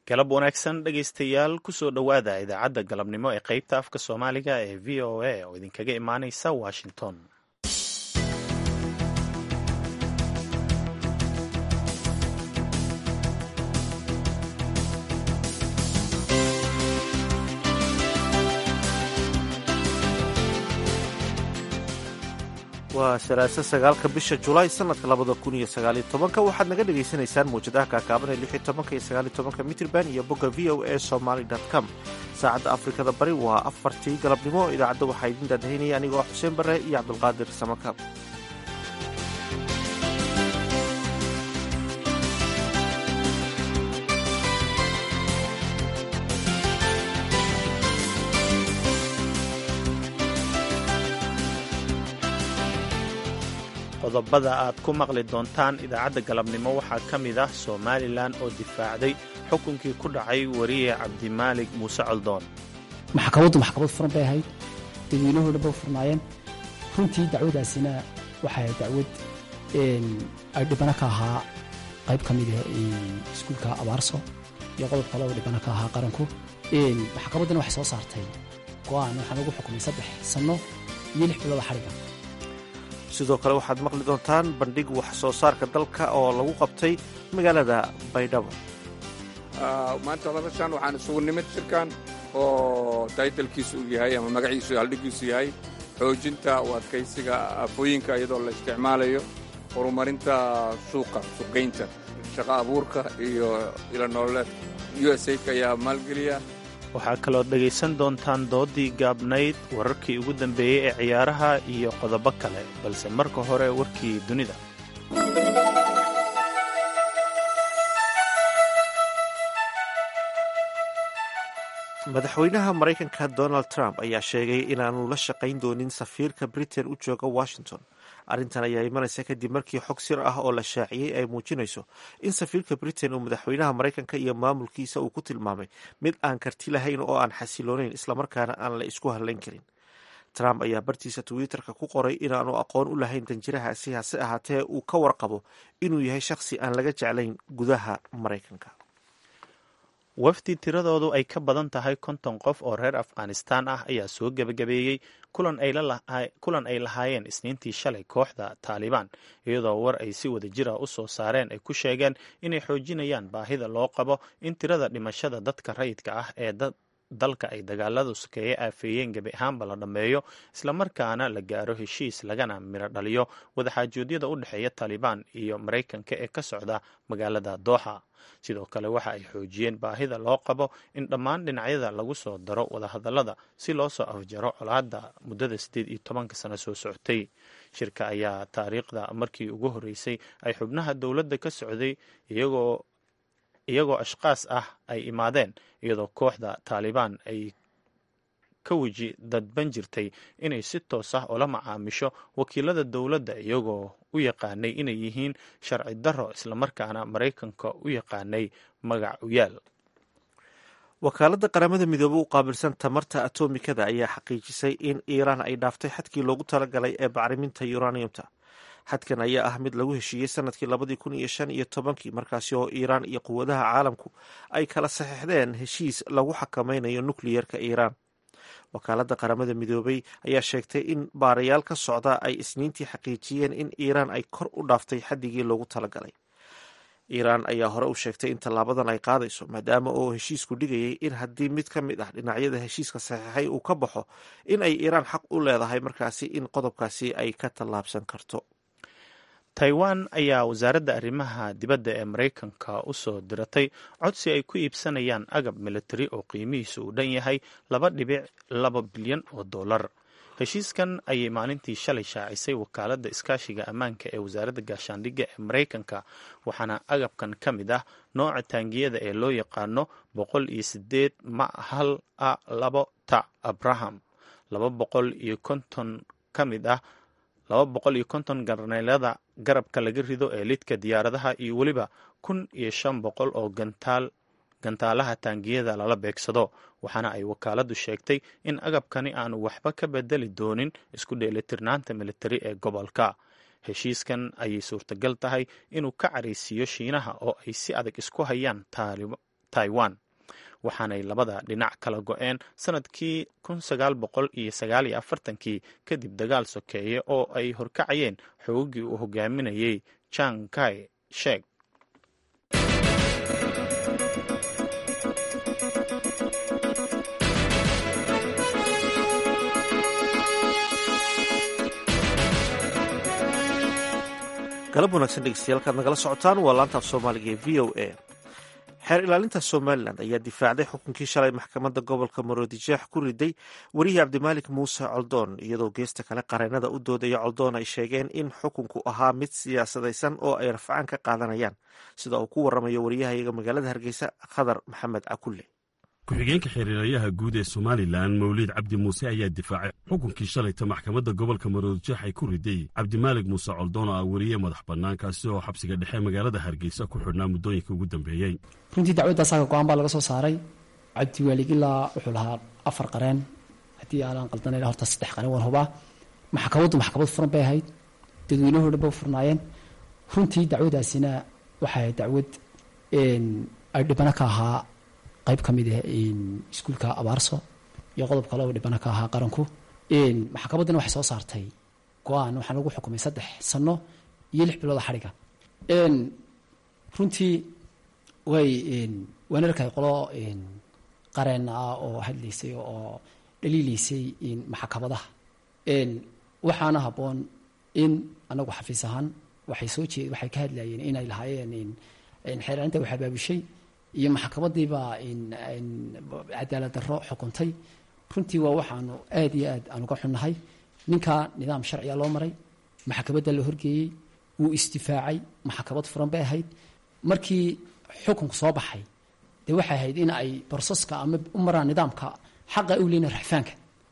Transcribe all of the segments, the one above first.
galab wanaagsan dhegaystayaal kusoo dhowaada idaacadda galabnimo ee qaybta afka soomaaliga ee v o a oo idinkaga imaaneysa washington waa salaaso sagaalka bisha julaay sanadka labada kun iyo sagaaliyo tobanka waxaad naga dhagaysanaysaan mawjadaha kaakaaban ee lixyo tobanka iyo sagaaliyo tobanka mitrban iyo bogga v o a somaly com saacadda afrikada bari waa afartii galabnimo idaacadda waxaa idin daadahaynaya anigoo xuseen bare iyo cabdulqaadir samakaab qodobada aad ku maqli doontaan idaacadda galabnimo waxaa ka mid ah somalilan oo difaacday xukunkii ku dhacay wariye cabdimaalig muuse coldoon maxkamaddu maxkamad furan bay ahayd dadweynuhu dhan ba furnaayeen runtii dacwadaasina waxay ahayd dacwad ay dhibano ka ahaa qayb ka mid ah iskuulka abaarso iyo qodob kale oo dhibano ka ahaa qaranku maxkamaddana waxay soo saartay go'aan waxaa lagu xukumay saddex sanno iyo lix bilooda xadhiga sidoo kale waxaad maqli doontaan bandhig wax soo saarka dalka oo lagu qabtay magaalada baydhabo maanta labashan waxaan isugu nimid shirkan oo taytalkiisu uu yahay ama magaciisu haldhigiisu yahay xoojinta u adkaysiga afooyinka iyadoo la isticmaalayo horumarinta suuqa suuqgaynta shaqo abuurka iyo ilanooleed u s aidka ayaa maalgeliya waxaa kaloo dhegaysan doontaan doodii gaabnayd wararkii ugu dambeeyey ee ciyaaraha iyo qodobo kale balse marka hore warkii dunida madaxweynaha maraykanka donald trump ayaa sheegay inaanu la shaqayn doonin safiirka britain u jooga washington arrintan ayaa imanaysa kadib markii xog sir ah oo la shaaciyey ay muujinayso in safiirka britain uu madaxweynaha maraykanka iyo maamulkiisa uu ku tilmaamay mid aan karti lahayn oo aan xasiloonayn islamarkaana aan la isku hadlayn karin trump ayaa bartiisa twitter-ka ku qoray inaanu aqoon u lahayn danjirahaasi hase ahaatee uu ka warqabo inuu yahay shakhsi aan laga jeclayn gudaha maraykanka wafdi tiradoodu ay ka badan tahay konton qof oo reer afghanistan ah ayaa soo gebagabeeyey kulan ay lahaayeen isniintii shalay kooxda taalibaan iyadoo war ay si wada jira u soo saareen ay ku sheegeen inay xoojinayaan baahida loo qabo in tirada dhimashada dadka rayidka ah ee dalka ay dagaaladu sokeeye aafeeyeen gebi ahaanba la dhammeeyo islamarkaana la gaaro heshiis lagana miro dhaliyo wadaxaajoodyada u dhexeeya taalibaan iyo maraykanka ee ka socda magaalada dooxa sidoo kale waxa ay xoojiyeen baahida loo qabo in dhammaan dhinacyada lagu soo daro wadahadallada si loo soo afjaro colaadda muddada siddeed iyo tobanka sano soo socotay shirka ayaa taariikhda markii ugu horreysay ay xubnaha dowladda ka socday iyagoo iyagoo ashkaas ah ay imaadeen iyadoo kooxda taalibaan ay ka weji dadban jirtay inay si toos ah ula macaamisho wakiilada dowladda iyagoo u yaqaanay inay yihiin sharci darro islamarkaana maraykanka u yaqaanay magac uyaal wakaaladda qaramada midoobey u qaabilsan tamarta atomikada ayaa xaqiijisay in iiraan ay dhaaftay xadkii loogu talagalay ee bacriminta uraniumta xadkan ayaa ah mid lagu heshiiyey sanadkii labadii kun iyo shan iyo tobankii markaasi oo iiraan iyo quwadaha caalamku ay kala saxeixdeen heshiis lagu xakameynayo nukliyerka iiraan wakaaladda qaramada midoobey ayaa sheegtay in baarayaal ka socda ay isniintii xaqiijiyeen in iiraan ay kor u dhaaftay xaddigii loogu talagalay iiraan ayaa hore u sheegtay in tallaabadan ay qaadayso maadaama oo heshiisku dhigayay in haddii mid ka mid ah dhinacyada heshiiska saxiixay uu ka baxo in ay iiraan xaq u leedahay markaasi in qodobkaasi ay ka tallaabsan karto taiwan ayaa wasaaradda arrimaha dibadda ee maraykanka u soo diratay codsi ay ku iibsanayaan agab militari oo qiimihiisu uu dhan yahay laba dhibic laba bilyan oo dollar heshiiskan ayay maalintii shalay shaacisay wakaaladda iskaashiga ammaanka ee wasaaradda gaashaandhigga ee maraykanka waxaana agabkan ka mid ah nooca taangiyada ee loo yaqaano boqol iyo sideed ma hal a labo ta abraham laba boqol iyo konton ka mid ah laba boqol iyo konton garneelada garabka laga rido ee lidka diyaaradaha iyo weliba kun iyo shan boqol oo gantaal gantaalaha taangiyada lala beegsado waxaana ay wakaaladdu sheegtay in agabkani aanu waxba ka bedeli doonin isku dheelitirnaanta militari ee gobolka heshiiskan ayay suurtagal tahay inuu ka caraysiiyo shiinaha oo ay si adag isku hayaan taiwan waxaanay labada dhinac kala go-een sanadkii kii kadib dagaal sokeeye oo ay horkacayeen xoogagii uu hogaaminayey jang kai shek galab wanaagsan dhegeystayaal kaad nagala socotaan waa laanta af soomaaliga ee v o a xeer ilaalinta somalilan ayaa difaacday xukunkii shalay maxkamadda gobolka maroodijeex ku riday werihi cabdimaalik muuse coldoon iyadoo geesta kale qareennada u doodaya coldoon ay sheegeen in xukunku ahaa mid siyaasadaysan oo ay rafcaan ka qaadanayaan sida uu ku waramayo wariyahayaga magaalada hargeysa khadar maxamed cakulle ku-xigeenka xiriirayaha guud ee somalilan mawliid cabdi muuse ayaa difaacay xukunkii shalayta maxkamadda gobolka maroodijeex ay ku riday cabdimaalig muuse coldoon oo ah weriye madax bannaan kaasi oo xabsiga dhexe magaalada hargeysa ku xidhnaa muddooyinka ugu dambeeyey runtii dacwadda asaga go-aan baa laga soo saaray cabdiwaalig ilaa wuxuu lahaa afar qareen haddii aanaan qaldanay horta saddex qareen waan hubaa maxkamaddu maxkamad furan bay ahayd dadweynuhu dhan ba furnaayeen runtii dacwadaasina waxay ahayd dacwad ay dhibano ka ahaa qayb ka mid ah iskuulka abaarso iyo qodob kale oo dhibana ka ahaa qaranku maxkamaddana waxay soo saartay go-aan waxaa lagu xukumay saddex sano iyo lix bilooda xadhiga runtii way waana arkay qolo qareen ah oo hadlaysay oo dhaliilaysay maxkamadaha waxaana habboon in anagu xafiis ahaan waxay soo jeed waxay ka hadlayeen inay lahaayeen xeeraarinta wax abaabushay iyo maxkamadiibaa cadaalad darro xukuntay runtii waa waxaanu aad iyo aad aan uga xunnahay ninkaa nidaam sharciga loo maray maxkamadda la horgeeyey wuu isdifaacay maxkamad furan bay ahayd markii xukunku soo baxay dee waxay ahayd in ay barsaska ama u maraan nidaamka xaqa u leyna raxfaanka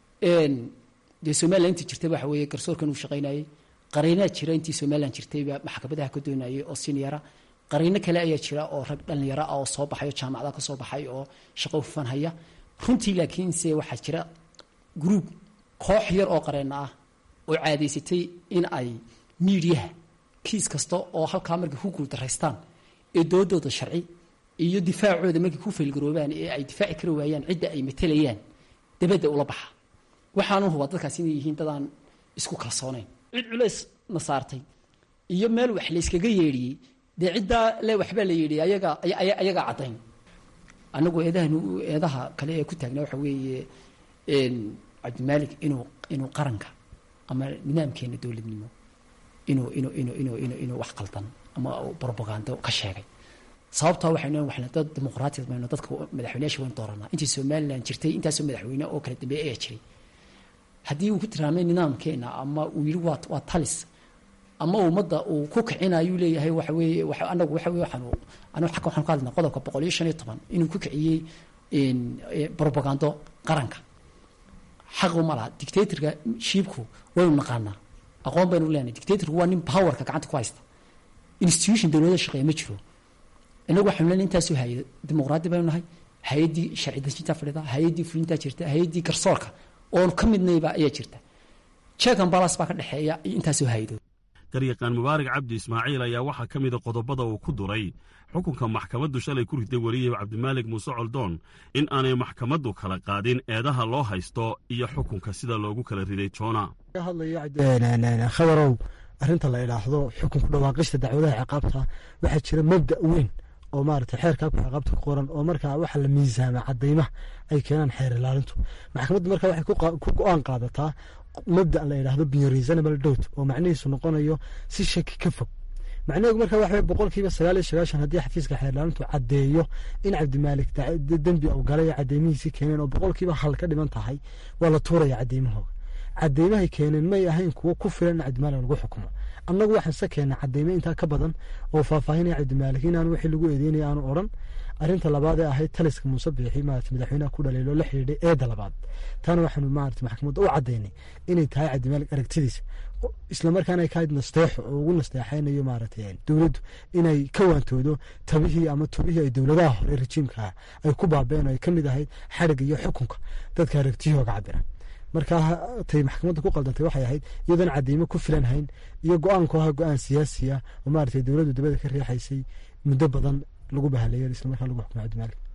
dee somalilan intii jirtay waxa weeye garsoorkan uu shaqaynayey qareenaa jira intii somalilan jirtayba maxkamadaha ka doonayay oo siniyara qariino kale ayaa jira oo rag dhallinyaro ah oo soo baxay oo jaamacada ka soo baxay oo shaqo hufan haya runtii laakiinse waxaa jira gruub koox yar oo qareena ah oo caadaysatay in ay miidiyaha kiis kasta oo halkaa markay ku guuldaraystaan ee doodooda sharci iyo difaacooda markay ku faylgaroobaan ee ay difaaci kari waayaan cidda ay matelayaan dabadda ula baxa waxaanu hubaa dadkaas inay yihiin dadaan isku kalsoonayn cid culays na saartay iyo meel wax layskaga yeedhiyey dee ciddaa le waxbaa la yidhi ayaga ayagaa caddayn annagu eedahan eedaha kale ee ku taagna waxa weeye cabdimaalik inuu inuu qaranka ama nidaamkeena dowladnimo inuu inuu inuu inuu inuu inuu wax qaldan ama propagando ka sheegay sababtaa waxaynu waxna dad dimuqraatiyad mayno dadka madaxweyneyaasha waynu dooranaa intii somalilan jirtay intaasoo madaxweyne oo kala dambeeye ayaa jiray haddii uu ku tilmaamay nidaamkeena ama uu yidhi waa waa talis ama ummadda uu ku kicinayuu leeyahay waxa weeye anagu waxa weye waxaanu anagu xagga waxaan ka hadlnaa qodobka boqol iyo shan iyo toban inuu ku kiciyey propagando qaranka xaqu ma laha dictatorka shiibku waynu naqaanaa aqoon baynu leenahay dictatorku waa nin powerka gacanta ku haysta institution dowladda shaqeeya ma jiro inagu waxaanu leenahay intaasoo hay dimuqraadi baynu nahay hay-addii sharci dejintaa fadhida hay-addii fulintaa jirta hay-addii garsoorka oon ka midnayba ayaa jirta check and balance baa ka dhexeeya iyo intaasoo hay-adood garyaqaan mubaarak cabdi ismaaciil ayaa waxaa ka mida qodobada uu ku duray xukunka maxkamaddu shalay ku riday weriye cabdimaalig muuse coldoon in aanay maxkamaddu kala qaadin eedaha loo haysto iyo xukunka sida loogu kala riday joona hadlayo khabarow arrinta la idhaahdo xukunku dhawaaqista dacwadaha ciqaabta waxaa jira mabda weyn oo maarata xeerkaa ku ciqaabta ku qoran oo markaa waxa la miisaama cadaymaha ay keenaan xeer ilaalintu maxkamaddu markaa waxay ku go-aan qaadataa mabda la yidhaahdo bioreasonable doubt oo macnihiisu noqonayo si shaki ka fog macnaheedu marka waxa boqolkiiba sagaal iyo sagaashan haddii xafiiska xeerlaalintu caddeeyo in cabdimaalik dembi uu galay cadeymihiisii keeneen oo boqolkiiba hal ka dhiman tahay waa la tuuraya cadeymahooga cadeymahay keeneen may ahayn kuwo ku filan in cabdimaalik lagu xukumo annagu waxaan se keena cadeyme intaa ka badan oo faahfaahinaya cabdimaalik inaan wixii lagu eedeynaya aanu odhan arrinta labaad ee ahayd taliska muuse biixi maarata madaxweynaha ku dhaliilo la xidhiidhay eedda labaad taana waxaanu maarata maxkamadda u caddaynay inay tahay cabdimaalik aragtidiisa islamarkaana ay kahayd nasteexo oo ugu nasteexaynayo maarata dowladdu inay ka waantoodo tabihii ama tubihii ay dowladaha hore rejiimkaa ay ku baabeen oo ay ka mid ahayd xadhigga iyo xukunka dadka aragtiyahooga cabira markaa tay maxkamadda ku qaldantay waxay ahayd iyadoon cadeymo ku filan hayn iyo go-aanku ahaa go-aan siyaasiya oo maarata dowladdu dabada ka riixaysay muddo badan lagu bahaleeyo islamarkaa lagu xukumay cabdimaalik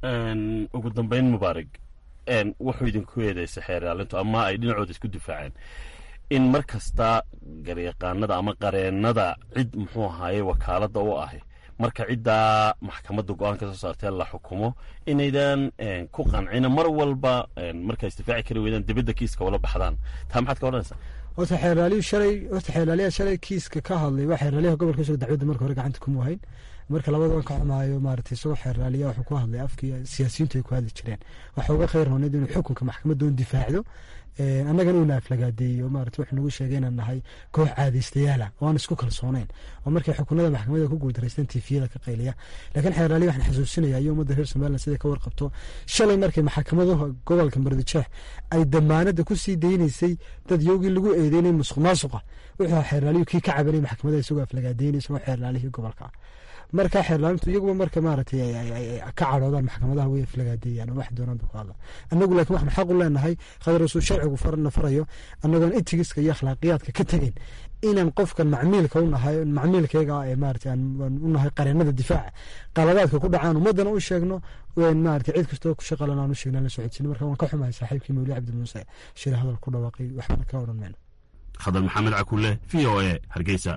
ugu dambayn mubaarig wuxuu idinku eedeysa xeeraalintu ama ay dhinacooda isku difaaceen in mar kasta garyaqaanada ama qareennada cid muxuu ahaaye wakaaladda u ahi marka ciddaa maxkamadda go-aanka soo saartee la xukumo inaydan ku qancina mar walba markaa isdifaaci kari weydaan dibadda kiiska ula baxdaan taa maxaad ka odhanaysaa horta xeeraaliyu shalay horta xeeraaliyaa shalay kiiska ka hadlay waa xeeraaliyaha gobolka isagoo dacwadda marka hore gacanta kuma hayn marka labada waan ka xumaayo maaragtay isagoo xeeraaliya wuxuu ku hadlay afkii siyaasiyiintu ay ku hadli jireen waxa uga khayr rooneed inuu xukunka maxkamadda un difaacdo annagana uuna aflagaadeeyo maarata wuxuu nagu sheegay inaan nahay koox caadaystayaala oo aan isku kalsoonayn oo markay xukunada maxkamadda ku guuldareysteen tiifiyada ka qayliya laakiin xeeraaliya waxaan xasuusinaya iyo ummadda reer somaliland siday ka warqabto shalay markay maxkamadaha gobolka mardijeex ay damaanada ku sii daynaysay dad yowgii lagu eedeynay musuq maasuqa wuxuu xeeraaliyu kii ka cabanay maxkamadda isagoo aflagaadeynay isagoo xeeraalihii gobolka marka xeerlaalintu iyaguba marka maaragtay ka cadhoodaan maxkamadaha way aflagaadeeyaan oo wax doonaan bay ku hadlaan annagu laakiin waxaan xaq u leenahay khadrasuu sharcigu farana farayo annagoon itigiska iyo akhlaaqiyaadka ka tegeyn inaan qofkan macmiilka u nahay macmiilkayga ee maarata aan u nahay qareennada difaaca qaladaadka ku dhacaan ummaddana u sheegno maarata cid kastoo ku shaqalan aan u sheegna la socodsiin marka waan ka xumahay saaxiibkii mawli cabdi muuse shir hadal ku dhawaaqay waxbana ka odhan mayno khadar maxamed cakulle v o a hargeysa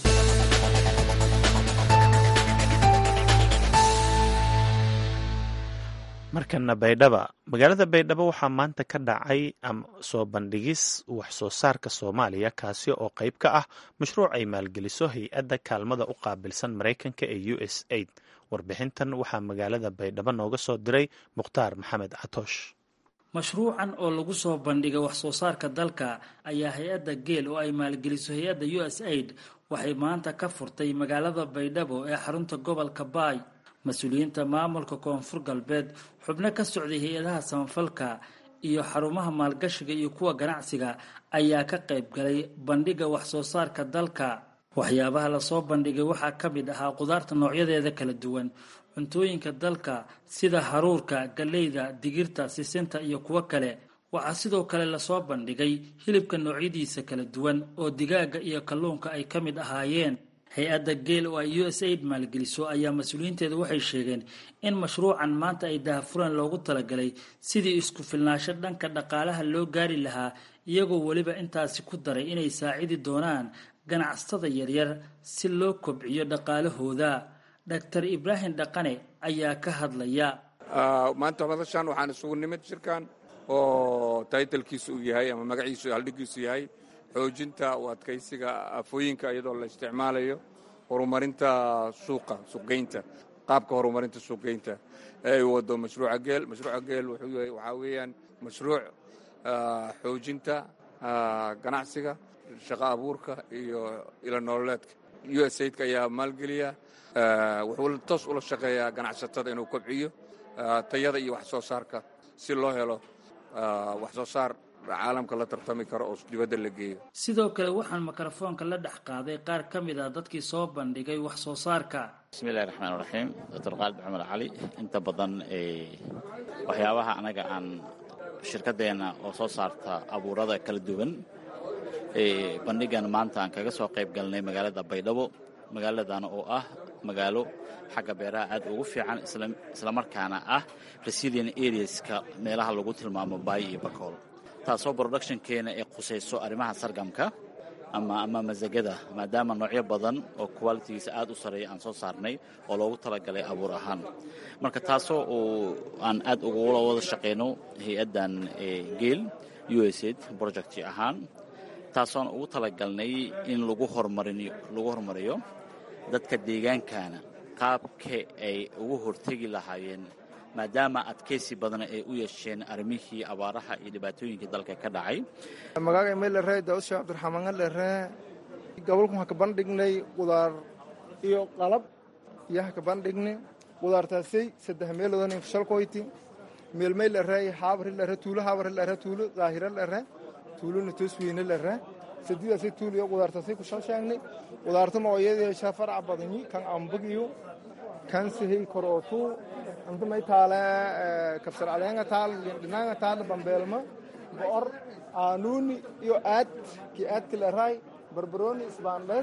markana baydhaba magaalada baydhabo waxaa maanta ka dhacay soo bandhigis wax soo saarka soomaaliya kaasi oo qayb ka ah mashruuc ay maalgeliso hay-adda kaalmada u qaabilsan maraykanka ee u s aid warbixintan waxaa magaalada baydhabo nooga soo diray mukhtaar maxamed catoosh mashruucan oo lagu soo bandhigay wax soo saarka dalka ayaa hay-adda geel oo ay maalgeliso hay-adda u s aid waxay maanta ka furtay magaalada baydhabo ee xarunta gobolka baay mas-uuliyiinta maamulka koonfur galbeed xubno ka socday hay-adaha samafalka iyo xarumaha maalgashiga iyo kuwa ganacsiga ayaa ka qayb galay bandhiga wax soo saarka dalka waxyaabaha lasoo bandhigay waxaa ka mid ahaa qudaarta noocyadeeda kala duwan cuntooyinka dalka sida haruurka galleyda digirta sisinta iyo kuwo kale waxaa sidoo kale lasoo bandhigay hilibka noocyadiisa kala duwan oo digaaga iyo kalluunka ay ka mid ahaayeen hay-adda geel oo ay u s aid maalgeliso ayaa mas-uuliyiinteeda waxay sheegeen in mashruucan maanta ay daahfuraan loogu talagalay sidii isku filnaasho dhanka dhaqaalaha loo gaari lahaa iyagoo weliba intaasi ku daray inay saacidi doonaan ganacsatada yaryar si loo kobciyo dhaqaalahooda doctor ibraahim dhaqane ayaa ka hadlaya maanta madashan waxaan isugu nimid shirkan oo taytalkiisu uu yahay ama magaciisu haldhigiisu yahay xoojinta u adkaysiga afooyinka iyadoo la isticmaalayo horumarinta suuqa suuqgeynta qaabka horumarinta suuqgeynta ee ay wado mashruuca geel mashruuca geel waxaa weeyaan mashruuc xoojinta ganacsiga shaqo abuurka iyo ila nololeedka u s aidka ayaa maalgeliya wuxuu toos ula shaqeeyaa ganacsatada inuu kobciyo tayada iyo wax soo saarka si loo helo wax soo saar caalamka la tartami karo oo dibadda la geeyo sidoo kale waxaan mikrofoonka la dhex qaaday qaar ka mid ah dadkii soo bandhigay wax soo saarka bismillahi raxmaan raxiim doctor qaalid cumar cali inta badan waxyaabaha anaga aan shirkadeenna oo soo saarta abuurada kala duwan bandhigan maanta aan kaga soo qayb galnay magaalada baydhabo magaaladan oo ah magaalo xagga beeraha aad ugu fiican islamarkaana ah resilient areaska meelaha lagu tilmaamo baay iyo bakool taasoo productionkeena ay khusayso arrimaha sargamka ama ama masagada maadaama noocyo badan oo qualitigiisa aad u sarreeya aan soo saarnay oo loogu talagalay abuur ahaan marka taasoo uu aan aad ugula wada shaqayno hay-addan geel u s aid project ahaan taasoon ugu talagalnay in lagu hormariyo lagu horumariyo dadka deegaankana qaabka ay ugu hortegi lahaayeen maadaama adkaysi badan ay u yeesheen arrimihii abaaraha iyo dhibaatooyinkii dalka ka dhacay magaaga meelere daawudshe cabdiraxmaan lere gobolku ha ka bandhignay qudaar iyo qalab iyo ha ka bandhignay qudaartaasay saddex meeloodon shalkoyti meelmay lere haabri lere tuulo haabri lere tuulo daahiro lere tuulona toosweyne lere sadidaasay tuul iyo qudaartaasay ku shalsheegnay qudaarta nooyadeesha farac badani kan ambag iyo kan sihey korootu anta may taale kabsar cadeenga taal dhinaanga taal bambeelma bo'or aanuuni iyo aad kii aadka leraay barbarooni isbaandhees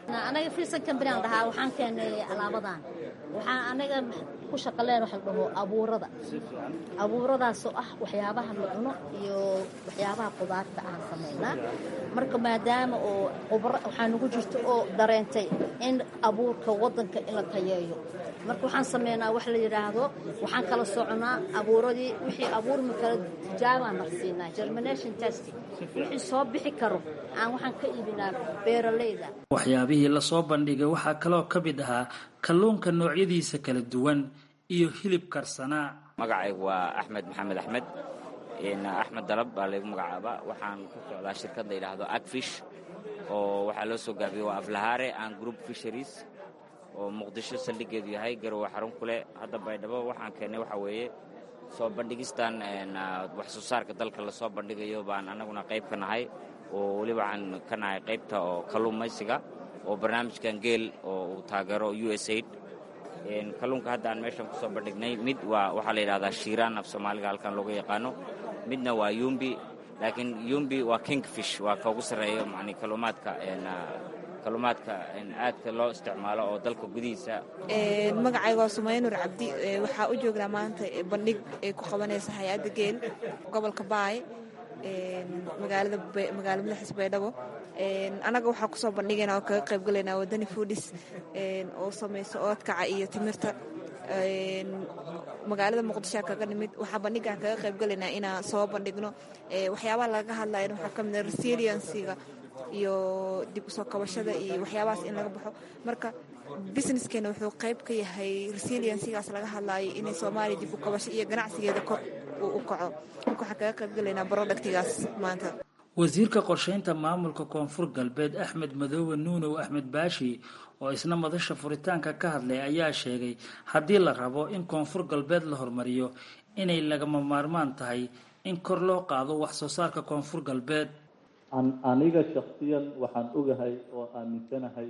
anaga filsan kambani aan dhahaa waxaan keenay alaabadan waxaan anaga ku shaqaleen waxa la dhaho abuurada abuuradaasoo ah waxyaabaha la cuno iyo waxyaabaha qudaarta aan samaynaa marka maadaama oo qubro waxaa nagu jirto oo dareentay in abuurka waddanka in la tayeeyo marka waxaan sameynaa wax la yidhaahdo waxaan kala soconaa abuuradii wixii abuurma kala tijaabaan marsiinaa germination test wixii soo bixi karo aan waxaan ka iibinaa beeralayda waxyaabihii lasoo bandhigay waxaa kaloo ka mid ahaa kalluunka noocyadiisa kala duwan iyo hilib karsanaa magacaygu waa axmed maxamed axmed axmed dalab baa laygu magacaaba waxaan ku socdaa shirkad la yidhaahdo agfish oo waxaa loo soo gaabiyey waa aflahaare aan group fisheries oo muqdisho saldhigeedu yahay garowe xarun ku leh hadda baydhabo waxaan keennay waxaa weeye soo bandhigistan wax soo saarka dalka lasoo bandhigayo baan annaguna qayb ka nahay oo weli waxaan ka nahay qaybta oo kalluumaysiga oo barnaamijkan geel oo uu taageero u s aid kalluunka hadda aan meeshan ku soo bandhignay mid waa waxaa la yidhahdaa shiiraan af soomaaliga halkan looga yaqaano midna waa yumbi laakiin yumbi waa kingfish waa ka ugu sarreeyo mani kalluumaadka kalluumaadka aadka loo isticmaalo oo dalka gudihiisa magacayga waa sumaynur cabdi waxaa u joognaa maanta bandhig ay ku qabanaysa hay-adda geel gobolka baay magaalada magaala madaxiis baydhabo annaga waxaa kusoo bandhigayna oo kaga qayb galaynaa wadani foodis oo samayso oodkaca iyo timirta magaalada muqdishoa kaga nimid waxaa bandhigaan kaga qayb galaynaa inaan soo bandhigno waxyaabaha laga hadlayan waxaa ka mid a resiliensiga iyo dib usoo kabashada iyo waxyaabahaas in laga baxo marka businesskeena wuxuu qayb ka yahay resiliensigaas laga hadlaayo inay soomaaliya dib u kabasho iyo ganacsigeeda kor uu u kaco marka waxaan kaga qayb galaynaa productigaas maanta wasiirka qorshaynta maamulka koonfur galbeed axmed madoobe nuunow axmed baashi oo isna madasha furitaanka ka hadlay ayaa sheegay haddii la rabo in koonfur galbeed la hormariyo inay lagama maarmaan tahay in kor loo qaado wax soo saarka koonfur galbeed aniga shaksiyan waxaan ogahay oo aaminsanahay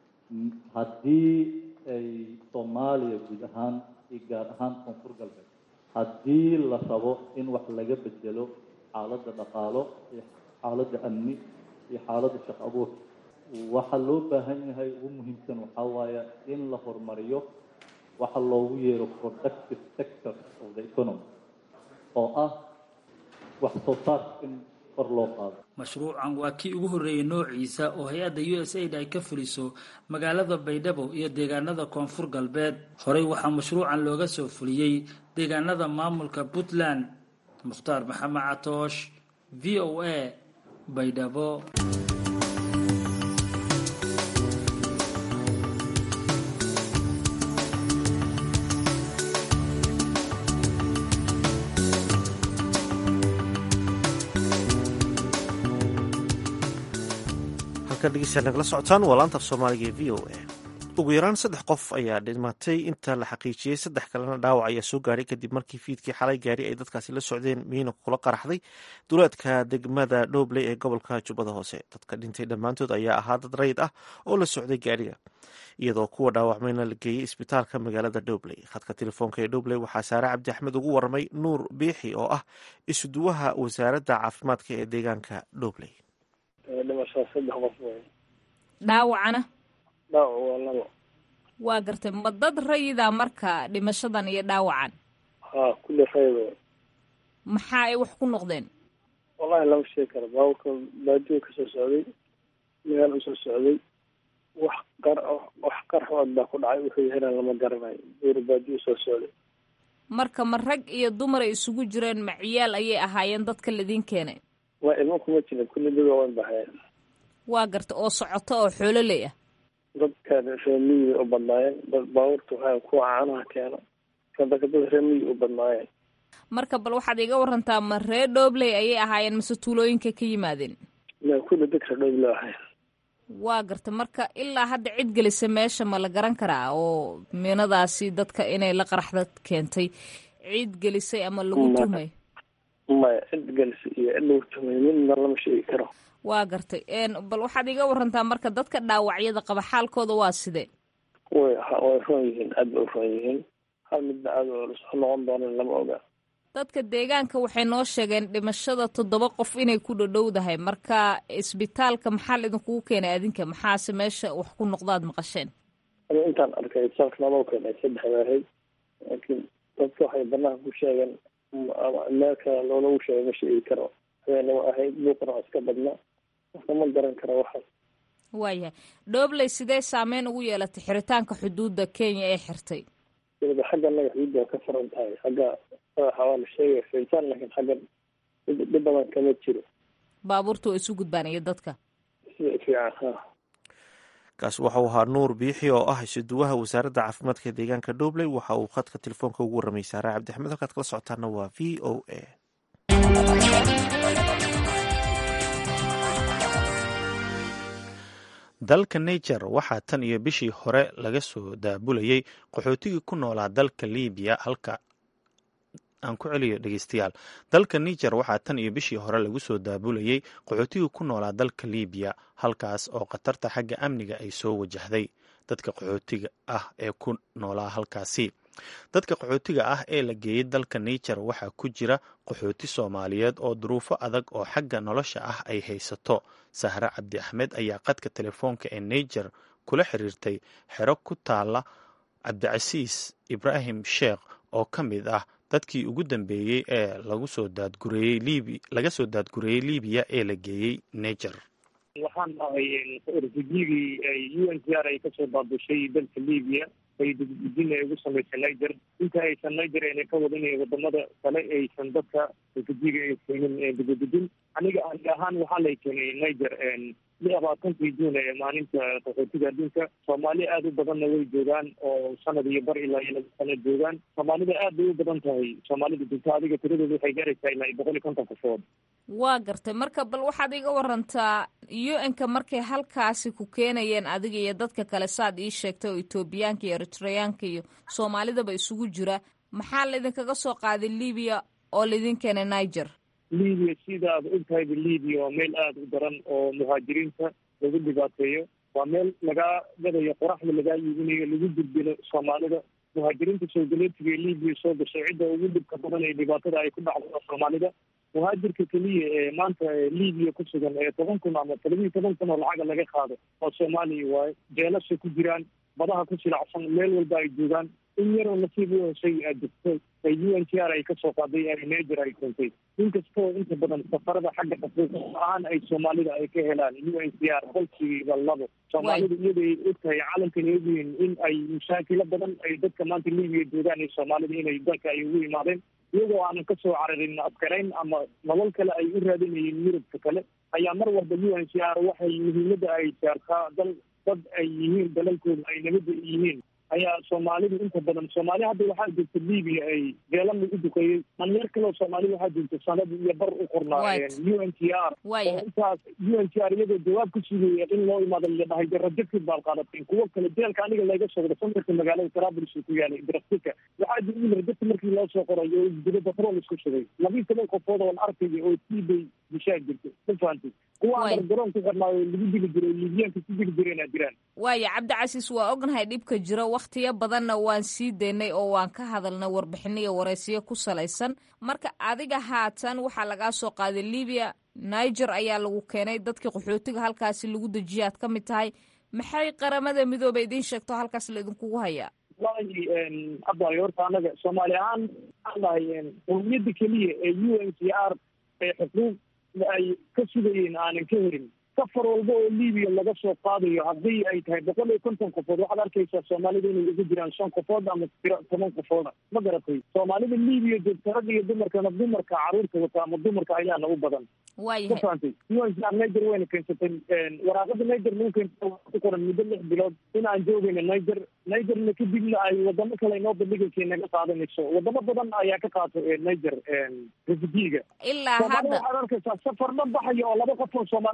haddii ay soomaaliya guud ahaan iyo gaar ahaan koonfur galbeed haddii la rabo in wax laga bedelo xaaladda dhaqaalo iyo xaaladda amni iyo xaaladda shaq abuur waxaa loo baahan yahay ugu muhiimsan waxaa waaye in la horumariyo waxa loogu yeero productive sector of the economy oo ah wax soo saarka in kor loo qaado mashruucan waa kii ugu horreeyey noociisa oo hay-adda u s aid ay ka fuliso magaalada baydhabo iyo deegaanada koonfur galbeed horey waxaa mashruucan looga soo fuliyey deegaanada maamulka puntland mukhtaar maxamed catoosh v o a baydhabo nagala socotaan waa laanta af soomaaliga ee v o a ugu yaraan saddex qof ayaa dhimatay inta la xaqiijiyey saddex kalena dhaawac ayaa soo gaadhay kadib markii fiidkii xalay gaari ay dadkaasi la socdeen miina kula qaraxday duleedka degmada dhobley ee gobolka jubbada hoose dadka dhintay dhammaantood ayaa ahaa dad rayid ah oo la socday gaariga iyadoo kuwa dhaawacmayna la geeyey isbitaalka magaalada dhobley khadka telefoonka ee dhobley waxaa saare cabdi axmed ugu waramay nuur biixi oo ah isuduwaha wasaaradda caafimaadka ee deegaanka dhobley dhimashaa saddex qof wey dhaawacana dhaawac waa labo waa gartay ma dad rayida marka dhimashadan iyo dhaawacan haa kulli rayid wey maxaa ay wax ku noqdeen wallahi lama sheegi karo baaburka baadiyo kasoo socday meel usoo socday wax qar wax qarxood baa ku dhacay wuxuu yahayn lama garanayo buur baadiyo soo socday marka ma rag iyo dumar ay isugu jireen ma ciyaal ayay ahaayeen dadka ladiin keenay waa ilmo kuma jirin kulli dad waaweyn baxeen waa garta oo socoto oo xoololey ah dadka reemiyi u badnaayeen dad baabuurta waxaa kuwa caanaha keeno sadaka dad reemiyi u badnaayeen marka bal waxaad iga warantaa ma ree dhoobley ayay ahaayeen mase tuulooyinka ka yimaadeen ma kulli dadka dhoobley ahayn waa garta marka ilaa hadda cid gelisa meesha ma la garan karaa oo miinadaasi dadka inay la qaraxda keentay cid gelisay ama lagu tuhmay maya cid gelisa iyo cid lagu tuhmay midna lama sheegi karo waa gartay bal waxaad iga warantaa marka dadka dhaawacyada qaba xaalkooda waa sidee way way roon yihiin aad bay u roon yihiin hal midna aad oo lasoo noqon doonan lama oga dadka deegaanka waxay noo sheegeen dhimashada toddoba qof inay ku dhadhowdahay marka isbitaalka maxaa la idinkugu keenay adinka maxaase meesha wax ku noqdaad maqasheen aniga intaan arkay isbitaalka nabau keenay saddex waahay laakiin dadka waxay banaanka ku sheegeen meel kale loolagu sheegay ma sheegi karo habeenimo ahayd buuqna waa iska badna marka ma garan karo waxaas waayahay dhoobley sidee saameyn ugu yeelatay xiritaanka xuduudda kenya ee xirtay waliba xagga naga xuduudda waa ka furan tahay xagga madaxa waa la sheegay xiritaan laakiin xagga dhib badan kama jiro baabuurta waa isu gudbaan iyo dadka sida fiican ha kaas waxau ahaa nuur biixi oo ah isuduwaha wasaaradda caafimaadka deegaanka dhobley waxa uu khadka telefoonka ugu warramay saare cabdixmed halkaad kala socotaana waa v o a dalka niger waxaa tan iyo bishii hore laga soo daabulayey qaxootigii ku noolaa dalka libiya halka aan ku celiyo dhegeystayaal dalka niger waxaa tan iyo bishii hore lagu soo daabulayey qaxootigii ku noolaa dalka libiya halkaas oo khatarta xagga amniga ay soo wajahday dadka qaxootiga ah ee ku noolaa halkaasi dadka qaxootiga ah ee la geeyey dalka niger waxaa ku jira qaxooti soomaaliyeed oo duruufo adag oo xagga nolosha ah ay haysato sahre cabdi axmed ayaa qadka telefoonka ee niger kula xiriirtay xero ku taala cabdicasiis ibraahim sheekh oo ka mid ah dadkii ugu dambeeyey ee laga soo daadgureeyey libiya ee la geeyey niger waxaan ahay refugigii u n c r ay kasoo baabushay dalka libiya ay dugudujin ay ugu samaysay niger inta aysan niger ayna ka wadin wadamada kale aysan dadka refugiga ay keenin dugudujin aniga ani ahaan waxaa lay keenay niger labaatankii juun ee maalinta qaxootiga adduunka soomaali aada u badanna way joogaan oo sanad iyo bar ilaa iyo laba sano joogaan soomaalida aad bay u badan tahay soomaalida dunta adiga tiradooda waxay gaaraysaa ilaa iyo boqol iyo konton qofood waa gartay marka bal waxaad iga warantaa u n-ka markay halkaasi ku keenayeen adiga iyo dadka kale saad ii sheegtay oo etoobiyaanka iyo eritreyaanka iyo soomaalidaba isugu jira maxaa laydinkaga soo qaaday libiya oo laydin keenay niger libiya sida aad ogtahayba libiya waa meel aada u daran oo muhaajiriinta lagu dhibaateeyo waa meel lagaa gadayo qoraxda lagaa iibinayo lagu dildilo soomaalida muhaajiriinta soogaleetiga ee libiya soo gashay cidda ugu dhibka badan ee dhibaatada ay ku dhacdo waa soomaalida muhaajirka keliya ee maanta libiya ku sugan ee toban kun ama toddobiiyo toban kun oo lacaga laga qaado waa soomaaliya waaye jeelasha ku jiraan badaha ku silacsan meel walba ay joogaan in yaroo nasiib u heshay aad jirto ee u n t r ay kasoo qaaday ee niger ay keentay inkastoo inta badan safarada xagga qafuuq ahaan ay soomaalida ay ka helaan u n t r qolkiiba labo soomaalida iyada ay ogtahay caalamkan ay ogyihiin in ay mashaakilo badan ay dadka maanta libiya joogaan iyo soomaalida inay dalka ay ugu yimaadeen iyagoo aanan kasoo cararin askarayn ama nolol kale ay u raadinayeen yurubka kale ayaa mar walba u n c r waxay muhiimada ay saartaa dal dad ay yihiin dalalkooda ay nabada yihiin ayaa soomaalidu inta badan soomaali hadda waxaa joogta libiya ay beela lagu duqeeyey dhalinyar kaleo soomaali waxaa joogta sanad iyo bar u qornaa u n t r oo intaas u n t r iyadoo jawaab ku sugaya in loo imaado la dhahay rajabkid baad qaadateen kuwo kale jeelka aniga laga soo wada samirka magaalada trablis ku yaalay draftika waxaa jira rajabka markii loo soo qoray oo isdilo batrool isku shugay labiiyo toban qofood oon arkaya oo tiibay bishaa jirta ma fahantay kuwa aan garoon ku xirnaayo lagu dili jiray libiyaanka ku dili jireen aa jiraan waaya cabdicasiis waa ognahay dhibka jiro wakhtiyo badanna waan sii daynay oo waan ka hadalnay warbixino iyo waraysiyo ku salaysan marka adiga haatan waxaa lagaa soo qaaday libiya niger ayaa lagu keenay dadkii qaxootiga halkaasi lagu dejiya aad ka mid tahay maxay qaramada midooba idiin sheegto halkaas la idinkugu hayaa wallahi hadda horta anaga soomaali ahaan waxaan dhahay qowmiyadda keliya ee u n c r ee xuquuq ay ka sugayeen aanan ka helin safar walba oo libiya laga soo qaadayo haddii ay tahay boqol iyo konton qofood waxaad arkaysaa soomaalida inay ugu jiraan shan qofood ama tiro toban qofooda ma garatay soomaalida libiya joogta rag iyo dumarkana dumarka caruurta wata ama dumarka ayaana u badan ma fahantay un niger wayna keensatay waraaqada niger lagu keensata ku qoran muddo lix bilood in aan joogayna niger nigerna kadibna ay wadamo kale inoo bandhigaysa naga qaadanayso wadamo badan ayaa ka qaato niger refugiga ilaa soomaalida hadda waxaad arkaysaa safar dhan baxaya oo laba qof oo soomaaliya ku jirto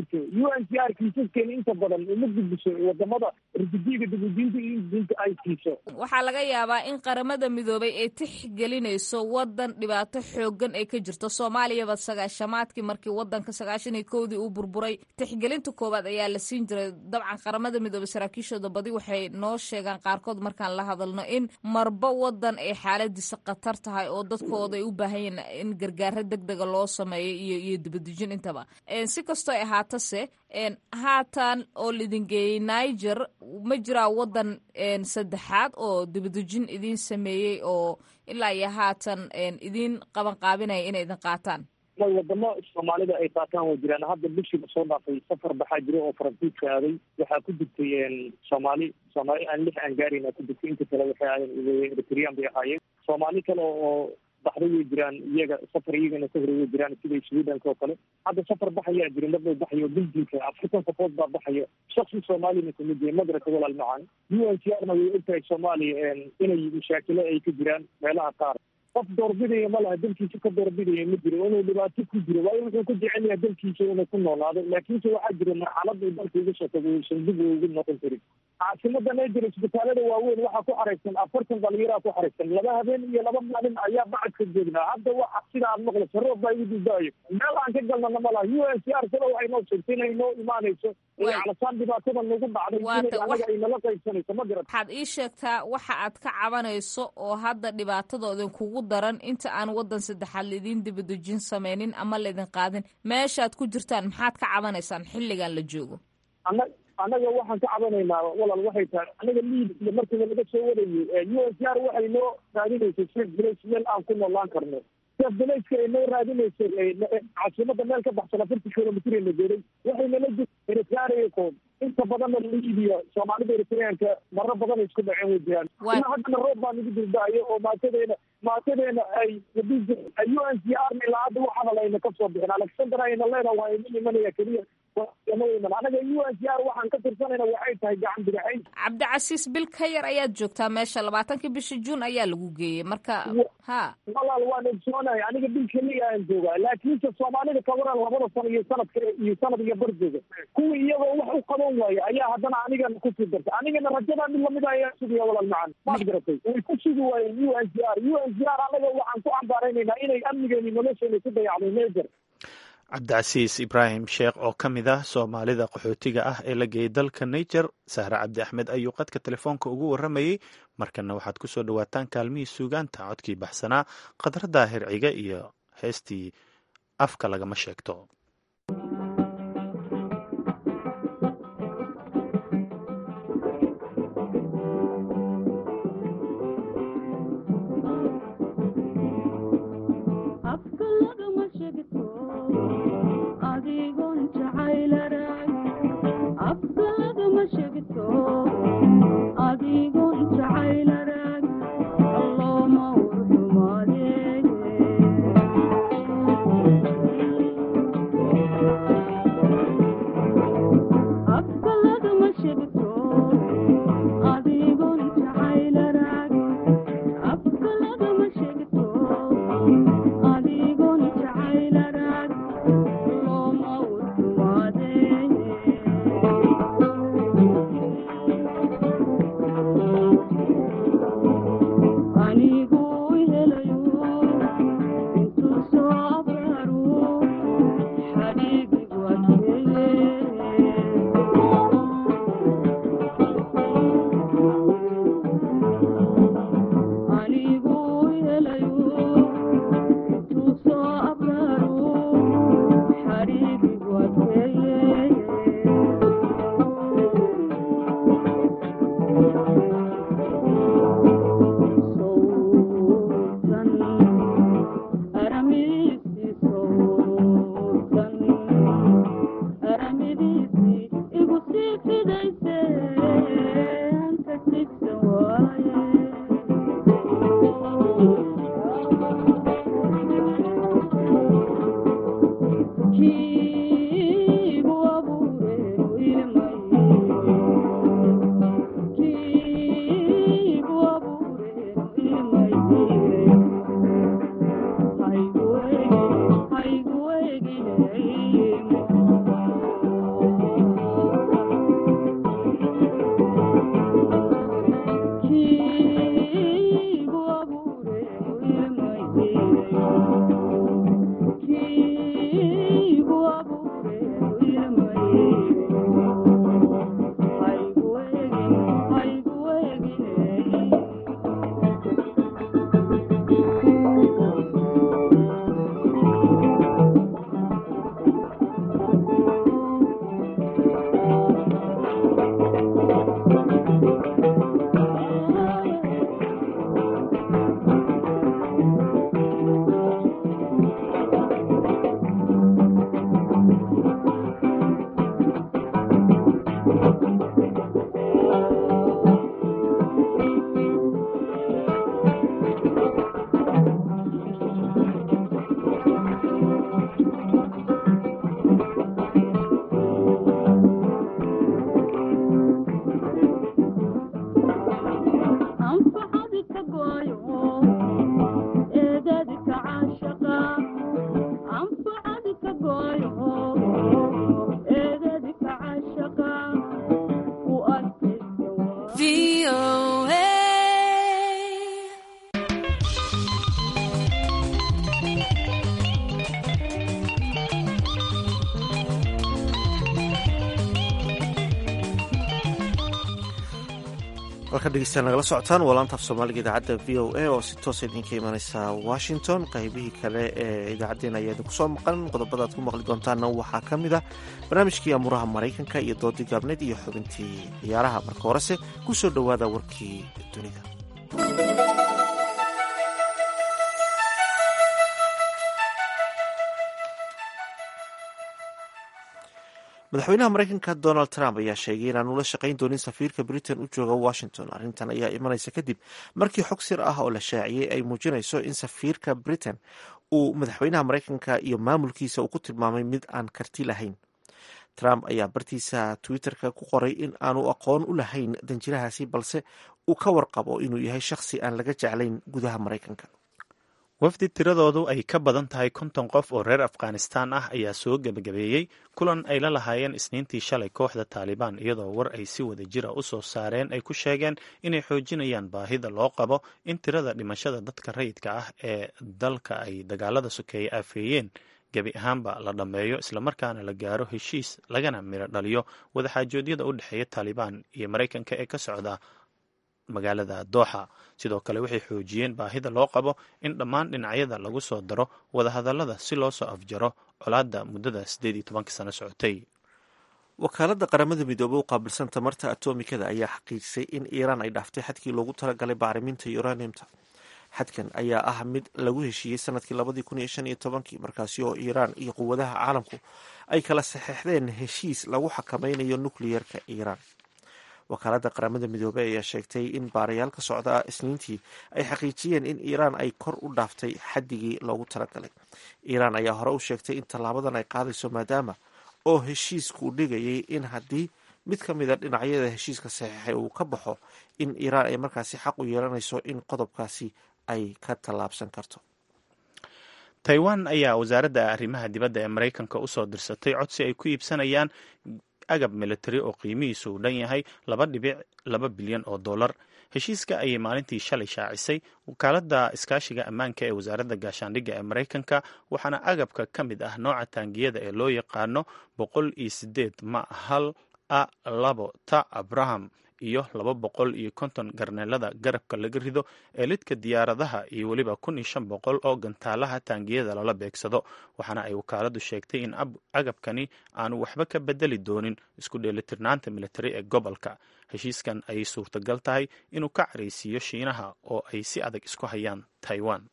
jirto u n c r kiisaskeena inta badan uma gudbiso wadamada risidiga dibudinta iyo dinta ay siiso waxaa laga yaabaa in qaramada midoobay ay tixgelinayso wadan dhibaato xoogan ay ka jirto soomaaliyaba sagaashamaadkii markii wadanka sagaashan iyo kowdii uu burburay tixgelinta koowaad ayaa la siin jiray dabcan qaramada midoobay saraakiishooda badi waxay noo sheegaan qaarkood markaan la hadalno in marba wadan ay xaaladiisa khatar tahay oo dadkooda ay u baahan yihiin in gargaaro deg dega loo sameeyo iyo iyo dibadejin intaba si kastoo ay ahaatase haatan oo laidin geeyey niger ma jiraa wadan saddexaad oo dibadejin idin sameeyey oo ilaa iyo haatan idin qaban qaabinaya inay idin qaataan may wadamo soomaalida ay qaataan way jiraan hadda bishiiba soo dhaafay safar baxaa jira oo faransiiska aaday waxaa ku jirtay soomaali soomaali aan lix aan gaarayna ku jirtay inta kale waxay ahaayeen eritrian bay ahaayeen soomaali kale oo baxday way jiraan iyaga safar iyagana ka hore way jiraan sida swedhanka oo kale hadda safar baxayaa jira mardhow baxayo belgiumka afartan safood baa baxaya shaksi soomaalina kamid yahay madraka walaal macaan u n c r na way ogtahay soomaaliya inay mashaakilo ay ka jiraan meelaha qaar qof doorbidaya ma laha dalkiisa ka doorbidaya ma jiro inuu dhibaato ku jiro waayo wuxuu ku jecel yahay dalkiisa inuu ku noolaado laakiinse waxaa jira marxalad uu dalka uga soo tago uusan dib ugu noqon karin caasimada niger isbitaalada waaweyn waxaa ku xaraysan afartan dhalinyaraa ku xaraysan laba habeen iyo laba maalin ayaa bacadka joognaa hadda waxa sida aad maqlayso roob baa igu dudaayo meel aan ka galnana ma laha u n c r sada waxay noo sheegtay inay noo imaanayso calasaan dhibaatada nagu dhacday inay anaga ay nala qaybsanayso ma garat waxaad ii sheegtaa waxa aad ka cabanayso oo hadda dhibaatadooda kugu daran inta aan wadan saddexaad laidin dibadejin sameynin ama laydin qaadin meeshaad ku jirtaan maxaad ka cabanaysaan xilligan la joogo ana annaga waxaan ka cabanaynaa walaal waxay tahay anaga liid markiiba laga soo warayo u n c r waxay noo raadinaysay sef village meel aan ku noolaan karno sef villageka ay noo raadinaysay caasimada meel ka baxsan afarti kilomitr la geeday waxay nala jir eritreakood inta badanna liibiya soomaalida eritreanka maro badan ay isku dhaceen way jiraan ina haddana roob baa nagu dildaayo oo maatadeena maatadeena ay u n c r na ilaa hadda waxaana layna ka soo bixin alexander ayna leena waa imin imanaya keliya anaga u n c r waxaan ka tirsanayna waxay tahay gacan bidixayn cabdicasiis bil ka yar ayaad joogtaa meesha labaatankii bishii juun ayaa lagu geeyey marka ha walaal waan ogsoonahay aniga bil keliya aan joogaa laakiinse soomaalida kabaran labada sano iyo sanadka iyo sanad iyo bar jooga kuwii iyagoo wax u qaban waaya ayaa haddana anigana kusii dartay anigana rajadaa mid lamid ayaa sugaya walaal macan maad garatay way ku sugi waayeen u n c r u n c r anaga waxaan ku cambaaraynaynaa inay amnigeeni nolosheena ku dayacday mejer cabdicasiis ibraahim sheekh oo ka mid ah soomaalida qaxootiga ah ee la geeyey dalka niger sahre cabdi axmed ayuu qadka telefoonka ugu warramayey markana waxaad ku soo dhowaataan kaalmihii suugaanta codkii baxsanaa khadradda hirciga iyo heestii afka lagama sheegto anigu halka dhegeystayaal nagala socotaan waa laanta af soomaaliga idaacadda v o a oo si toosa idinka imaneysa washington qaybihii kale ee idaacaddeen ayaa idinku soo maqan qodobada aad ku maqli doontaanna waxaa ka mid ah barnaamijkii amuuraha maraykanka iyo doodii gaabneed iyo xubintii ciyaaraha marka horese ku soo dhowaada warkii dunida madaxweynaha maraykanka donald trump ayaa sheegay inaanu la shaqayn doonin safiirka britain u jooga washington arrintan ayaa imanaysa kadib markii xog sir ah oo la shaaciyey ay muujinayso in safiirka britain uu madaxweynaha maraykanka iyo maamulkiisa uu ku tilmaamay mid aan karti lahayn trump ayaa bartiisa twitter-ka ku qoray in aanu aqoon u lahayn danjirahaasi balse uu ka warqabo inuu yahay shakhsi aan laga jeclayn gudaha maraykanka wafdi tiradoodu ay ka badan tahay konton qof oo reer afghanistaan ah ayaa soo gebagabeeyey kulan ay la lahaayeen isniintii shalay kooxda taalibaan iyadoo war ay si wada jira u soo saareen ay ku sheegeen inay xoojinayaan baahida loo qabo in tirada dhimashada dadka rayidka ah ee dalka ay dagaalada sokeeye aafeeyeen gebi ahaanba la dhammeeyo islamarkaana la gaaro heshiis lagana miro dhaliyo wadaxaajoodyada u dhexeeya taalibaan iyo maraykanka ee ka socda magaalada dooxa sidoo kale waxay xoojiyeen baahida loo qabo in dhammaan dhinacyada lagu soo daro wadahadallada si loo soo afjaro colaadda muddada siddeed iyo tobanka sano socotay wakaaladda qaramada midoobey u qaabilsan tamarta atomikada ayaa xaqiijisay in iiraan ay dhaaftay xadkii loogu talagalay bacriminta uraniumta xadkan ayaa ah mid lagu heshiiyey sanadkii labadii kun iyo shan iyo tobankii markaasi oo iiraan iyo quwadaha caalamku ay kala saxeixdeen heshiis lagu xakameynayo nukliyerka iiraan wakaaladda qaramada midoobey ayaa sheegtay in baarayaal ka socda isniintii ay xaqiijiyeen in iiraan ay kor u dhaaftay xaddigii loogu talagalay iiraan ayaa hore u sheegtay in tallaabadan ay qaadayso maadaama oo heshiisku dhigayay in haddii mid ka mida dhinacyada heshiiska saxiixay uu ka baxo in iiraan ay markaasi xaq u yeelanayso in qodobkaasi ay ka tallaabsan karto taiwan ayaa wasaaradda arrimaha dibadda ee maraykanka usoo dirsatay codsi ay ku iibsanayaan agab militari oo qiimihiisu uu dhan yahay laba dhibic laba bilyan oo dollar heshiiska ayay maalintii shalay shaacisay wakaaladda iskaashiga ammaanka ee wasaaradda gaashaandhigga ee maraykanka waxaana agabka ka mid ah nooca taangiyada ee loo yaqaano boqol iyo sideed ma hal a labo ta abraham iyo laba boqol iyo konton garneelada garabka laga rido ee lidka diyaaradaha iyo weliba kun iyo shan boqol oo gantaalaha taangiyada lala beegsado waxaana ay wakaaladu sheegtay in agabkani aanu waxba ka bedeli doonin isku dheelitirnaanta militari ee gobolka heshiiskan ayay suurtagal tahay inuu ka caraysiiyo shiinaha oo ay si adag isku hayaan taiwan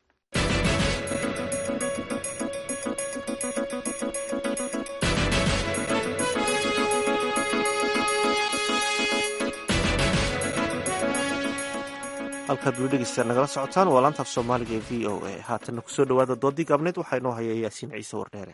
halkaad weli dhegeystayaal nagala socotaan waa laantaaf soomaaliga ee v o a haatanna kusoo dhowaada doodii gaabneed waxaa inoo haya yaasiin ciise wardheere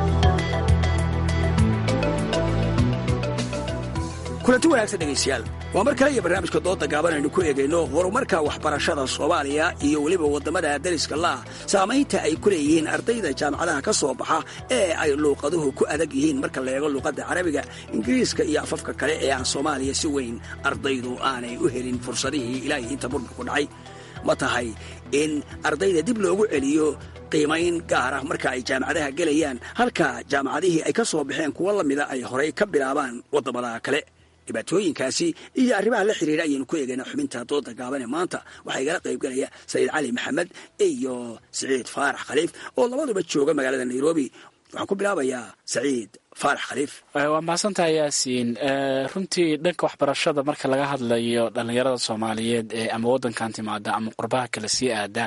kulanti wanaagsan dhegaystayaal waa mar kale iyo barnaamijka dooda gaaban aynu ku eegayno horumarka waxbarashada soomaaliya iyo weliba waddamada dariska laah saamaynta ay ku leeyihiin ardayda jaamacadaha ka soo baxa ee ay luuqaduhu ku adag yihiin marka la eego luuqadda carabiga ingiriiska iyo afafka kale ee aan soomaaliya si weyn ardaydu aanay u helin fursadihii ilaahay inta burburku dhacay ma tahay in ardayda dib loogu celiyo qiimayn gaar ah marka ay jaamacadaha gelayaan halka jaamacadihii ay ka soo baxeen kuwo lamida ay horay ka bilaabaan waddamada kale dhibaatooyinkaasi iyo arrimaha la xiriira ayaynu ku eegaynaa xubinta dooda gaaban ee maanta waxaa igala qaybgalaya sayiid cali maxamed iyo siciid faarax khaliif oo labaduba jooga magaalada nairobi waxaan ku bilaabayaa saciid faarax khaliif waa mahadsantahay yaasiin runtii dhanka waxbarashada marka laga hadlayo dhallinyarada soomaaliyeed ee ama waddankan timaada ama qurbaha kale sii aada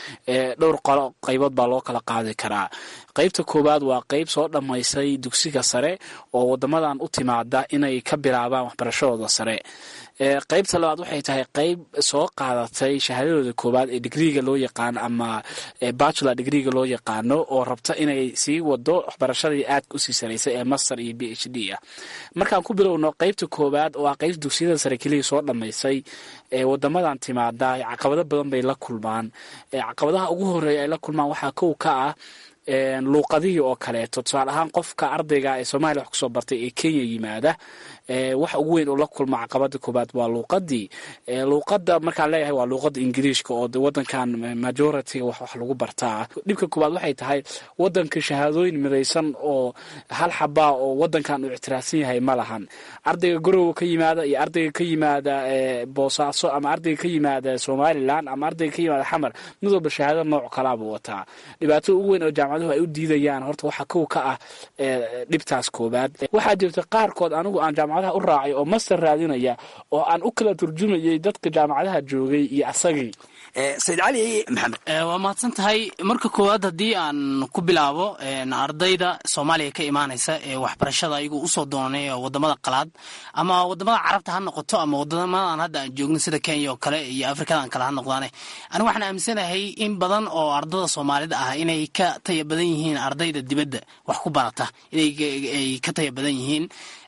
dhowr qolo qaybood baa loo kala qaadi karaa qaybta koowaad waa qayb soo dhammaysay dugsiga sare oo waddamadan u timaada inay ka bilaabaan waxbarashadooda sare qaybta labaad waxay tahay qayb soo qaadatay shahaadadooda koowaad ee digriiga loo yaqaano ama bachelor digriiga loo yaqaano oo rabta inay sii wado waxbarashadii aadka usii saraysay ee master iyo b h d ah markaan ku bilowno qaybta koowaad oo ah qaybta dugsiyada sare kelihii soo dhammaysay ee wadamadan timaada caqabado badan bay la kulmaan caqabadaha ugu horeeya ay la kulmaan waxaa kow ka ah luuqadihii oo kaleeto tusaale ahaan qofka ardayga ee soomaaliya wax kusoo bartay ee kenya yimaada wax ugu weyn oo la kulma caqabada koobaad waa luuqadii luuqada markaan leeyahay waa luuqada ingiriishka oo wadankan majority wax wax lagu bartaa dhibka koobaad waxay tahay wadanka shahaadooyin midaysan oo hal xabaa oo wadankan uu ictiraafsan yahay ma lahan ardayga garowa ka yimaada iyo ardayga ka yimaada boosaaso ama ardayga ka yimaada somalilan ama ardayga ka yimaada xamar mid walba shahaado nooc kalaabuu wataa dhibaatada ugu weyn oo jaamacaduhu ay u diidayaan horta waxaa kow ka ah dhibtaas koobaad waxaa jirta qaarkood anigu aan jaamacadaha u raacay oo master raadinaya oo aan u kala turjumayay dadka jaamacadaha joogay iyo asagii sayid cali maxamed waa mahadsan tahay marka koowaad haddii aan ku bilaabo ardayda soomaaliya ka imaanaysa ee waxbarashada ayagu usoo doonanay wadamada qalaad ama wadamada carabta ha noqoto ama wadamadan hadda aan joogno sida kenya oo kale iyo afrikadan kale ha noqdaane anigu waxaan aaminsanahay in badan oo ardada soomaalida ah inay ka taya badan yihiin ardayda dibadda wax ku barata inay ka taya badan yihiin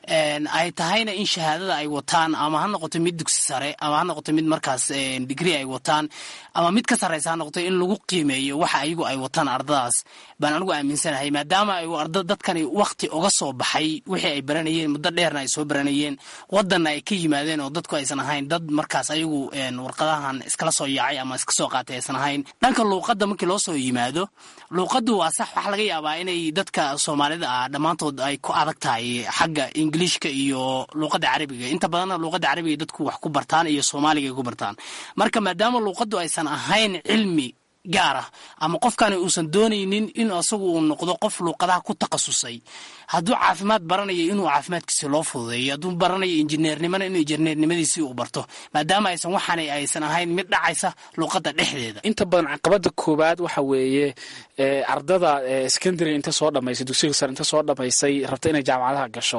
ay tahayna in shahaadada ay wataan ama ha noqoto mid dugsi sare ama ha noqoto mid markaas digri ay wataan ama mid ka sarreysa ha noqoto in lagu qiimeeyo waxa ayagu ay wataan ardadaas baan anigu aaminsanahay maadaama ay arda dadkani wakti uga soo baxay wixii ay baranayeen muddo dheerna ay soo baranayeen wadanna ay ka yimaadeen oo dadku aysan ahayn dad markaas ayagu warqadahan iskala soo yaacay ama iska soo qaatay aysan ahayn dhanka luuqadda markii loo soo yimaado luuqaddu waa sax waxaa laga yaabaa inay dadka soomaalida ah dhammaantood ay ku adag tahay xagga ingiliishka iyo luuqadda carabiga inta badanna luuqadda carabiga dadku wax ku bartaan iyo soomaaliga ay ku bartaan marka maadaama luuqaddu aysan ahayn cilmi gaar ah ama qofkani uusan doonaynin in asagu uu noqdo qof luuqadaha ku takhasusay hadduu caafimaad baranayo inuu caafimaadkiisi loo fududeeyo hadduu baranayo injineernimana inuu injineernimadiisii uu barto maadaama aysan waxaana aysan ahayn mid dhacaysa luuqadda dhexdeeda inta badan caqabada koowaad waxa weeye ardada secondary inta soo dhamaysay dugsiga sare inta soo dhamaysay rabta inay jaamacadaha gasho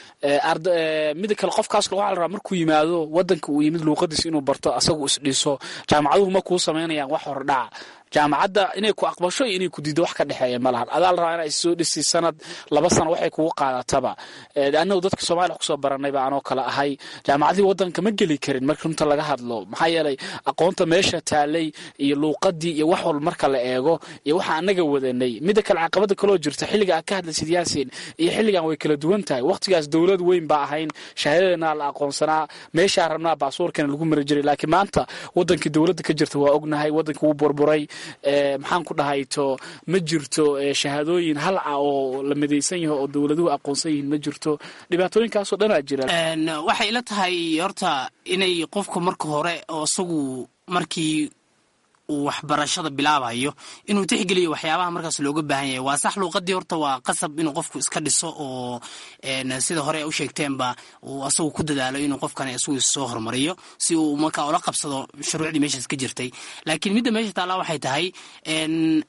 mida kale qofkaas waxaa la rabaa markuu yimaado wadanka uu yimid luuqadiis inuu barto asagu isdhiso jaamacaduhu ma kuu samaynayaan wax hordhaca jaamacadda inay ku aqbasho iyo inay ku diido wax ka dhexeeya ma lahan adaa la rabaa inaa issoo dhisi sanad laba sano waxay kugu qaadataba annagu dadka soomaliya wax kusoo baranayba anoo kale ahay jaamacadihii wadanka ma geli karin marka runta laga hadlo maxaa yeelay aqoonta meesha taalay iyo luuqadii iyo wax walba marka la eego iyo waxa anaga wadanay mida kale caqabada kaloo jirta xilliga aad ka hadlaysid yaasin iyo xilligan way kala duwan tahay waqtigaas dowlad weyn baa ahayn shahaadadana la aqoonsanaa meeshaa rabnaa baasuurkana lagu mari jiray laakiin maanta wadankii dowladda ka jirta waa ognahay wadanka wuu burburay maxaan ku dhahayto ma jirto shahaadooyin halca oo la midaysan yaho oo dowladuhu aqoonsan yihiin ma jirto dhibaatooyinkaasoo dhanaa jira waxay ila tahay horta inay qofku marka hore oo isagu markii uu waxbarashada bilaabayo inuu tixgeliyo waxyaabaha markaas looga baahan yahay waa sax luuqadii horta waa qasab inuu qofku iska dhiso oo sida hore u sheegteenba uu asagu ku dadaalo inuu qofkani isagu soo horumariyo si uu markaa ula qabsado shuruucdii meeshaas ka jirtay laakiin midda meesha taallaa waxay tahay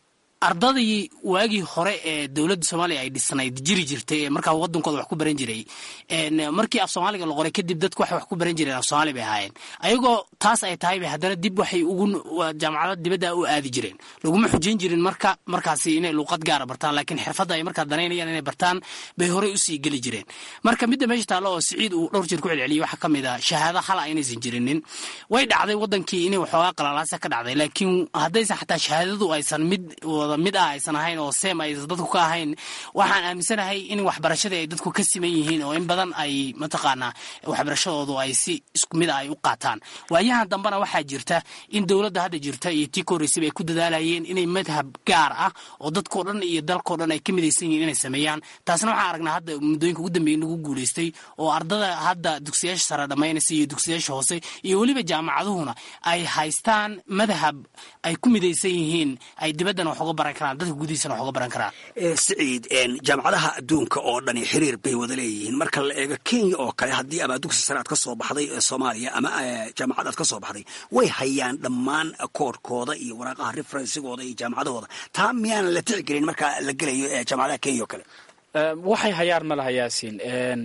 ardadii waagii hore ee dowladda soomaaliya ay dhisnayd jiri jirtay ee markaa wadankooda wax ku baran jiray markii af soomaaliga la qoray kadib dadku waxay wax ku baran jireen af soomaali bay ahaayeen ayagoo taas ay tahay bay haddana dib waxay ugu jaamacada dibadda u aadi jireen laguma xujayn jirin marka markaasi inay luuqad gaara bartaan laakiin xirfadda ay markaa danaynayaan inay bartaan bay horey usii geli jireen marka midda meesha taallo oo siciid uu dhowr jeer ku celceliyey waxaa ka mid a shahaado hala aynaysan jirinin way dhacday wadankii inay waxoogaa qalalaasa ka dhacday laakiin haddaysan xataa shahaadadu aysan mid wada mid ah aysan ahayn oo seem aysan dadku ka ahayn waxaan aaminsanahay in waxbarashadii ay dadku ka siman yihiin oo in badan ay mataqaanaa waxbarashadoodu ay si isku mid ah ay u qaataan waayahan dambena waxaa jirta in dowladda hadda jirta iyo tii koreysaba ay ku dadaalayeen inay madhab gaar ah oo dadkoo dhan iyo dalkoo dhan ay ka midaysan yihiin inay sameeyaan taasna waxaan aragnaa hadda muddooyinka ugu dambeeyay lagu guulaystay oo ardada hadda dugsiyaasha sare dhammaynaysa iyo dugsiyaasha hoose iyo weliba jaamacaduhuna ay haystaan madhab ay ku midaysan yihiin ay dibaddana wax uga baran karaan dadka gudihiisana wax uga baran karaan siciid jaamacadaha adduunka oo dhani xiriir bay wada leeyihiin marka la eego kenya oo kale haddii ama dugsi sare aad ka soo baxday soomaaliya ama jaamacad aad ka soo baxday way hayaan dhammaan koodhkooda iyo waraaqaha referensigooda iyo jaamacadahooda taa miyaanan la tixgelin marka la gelayo jaamacadaha kenya oo kale waxay hayaan ma laha yaasiin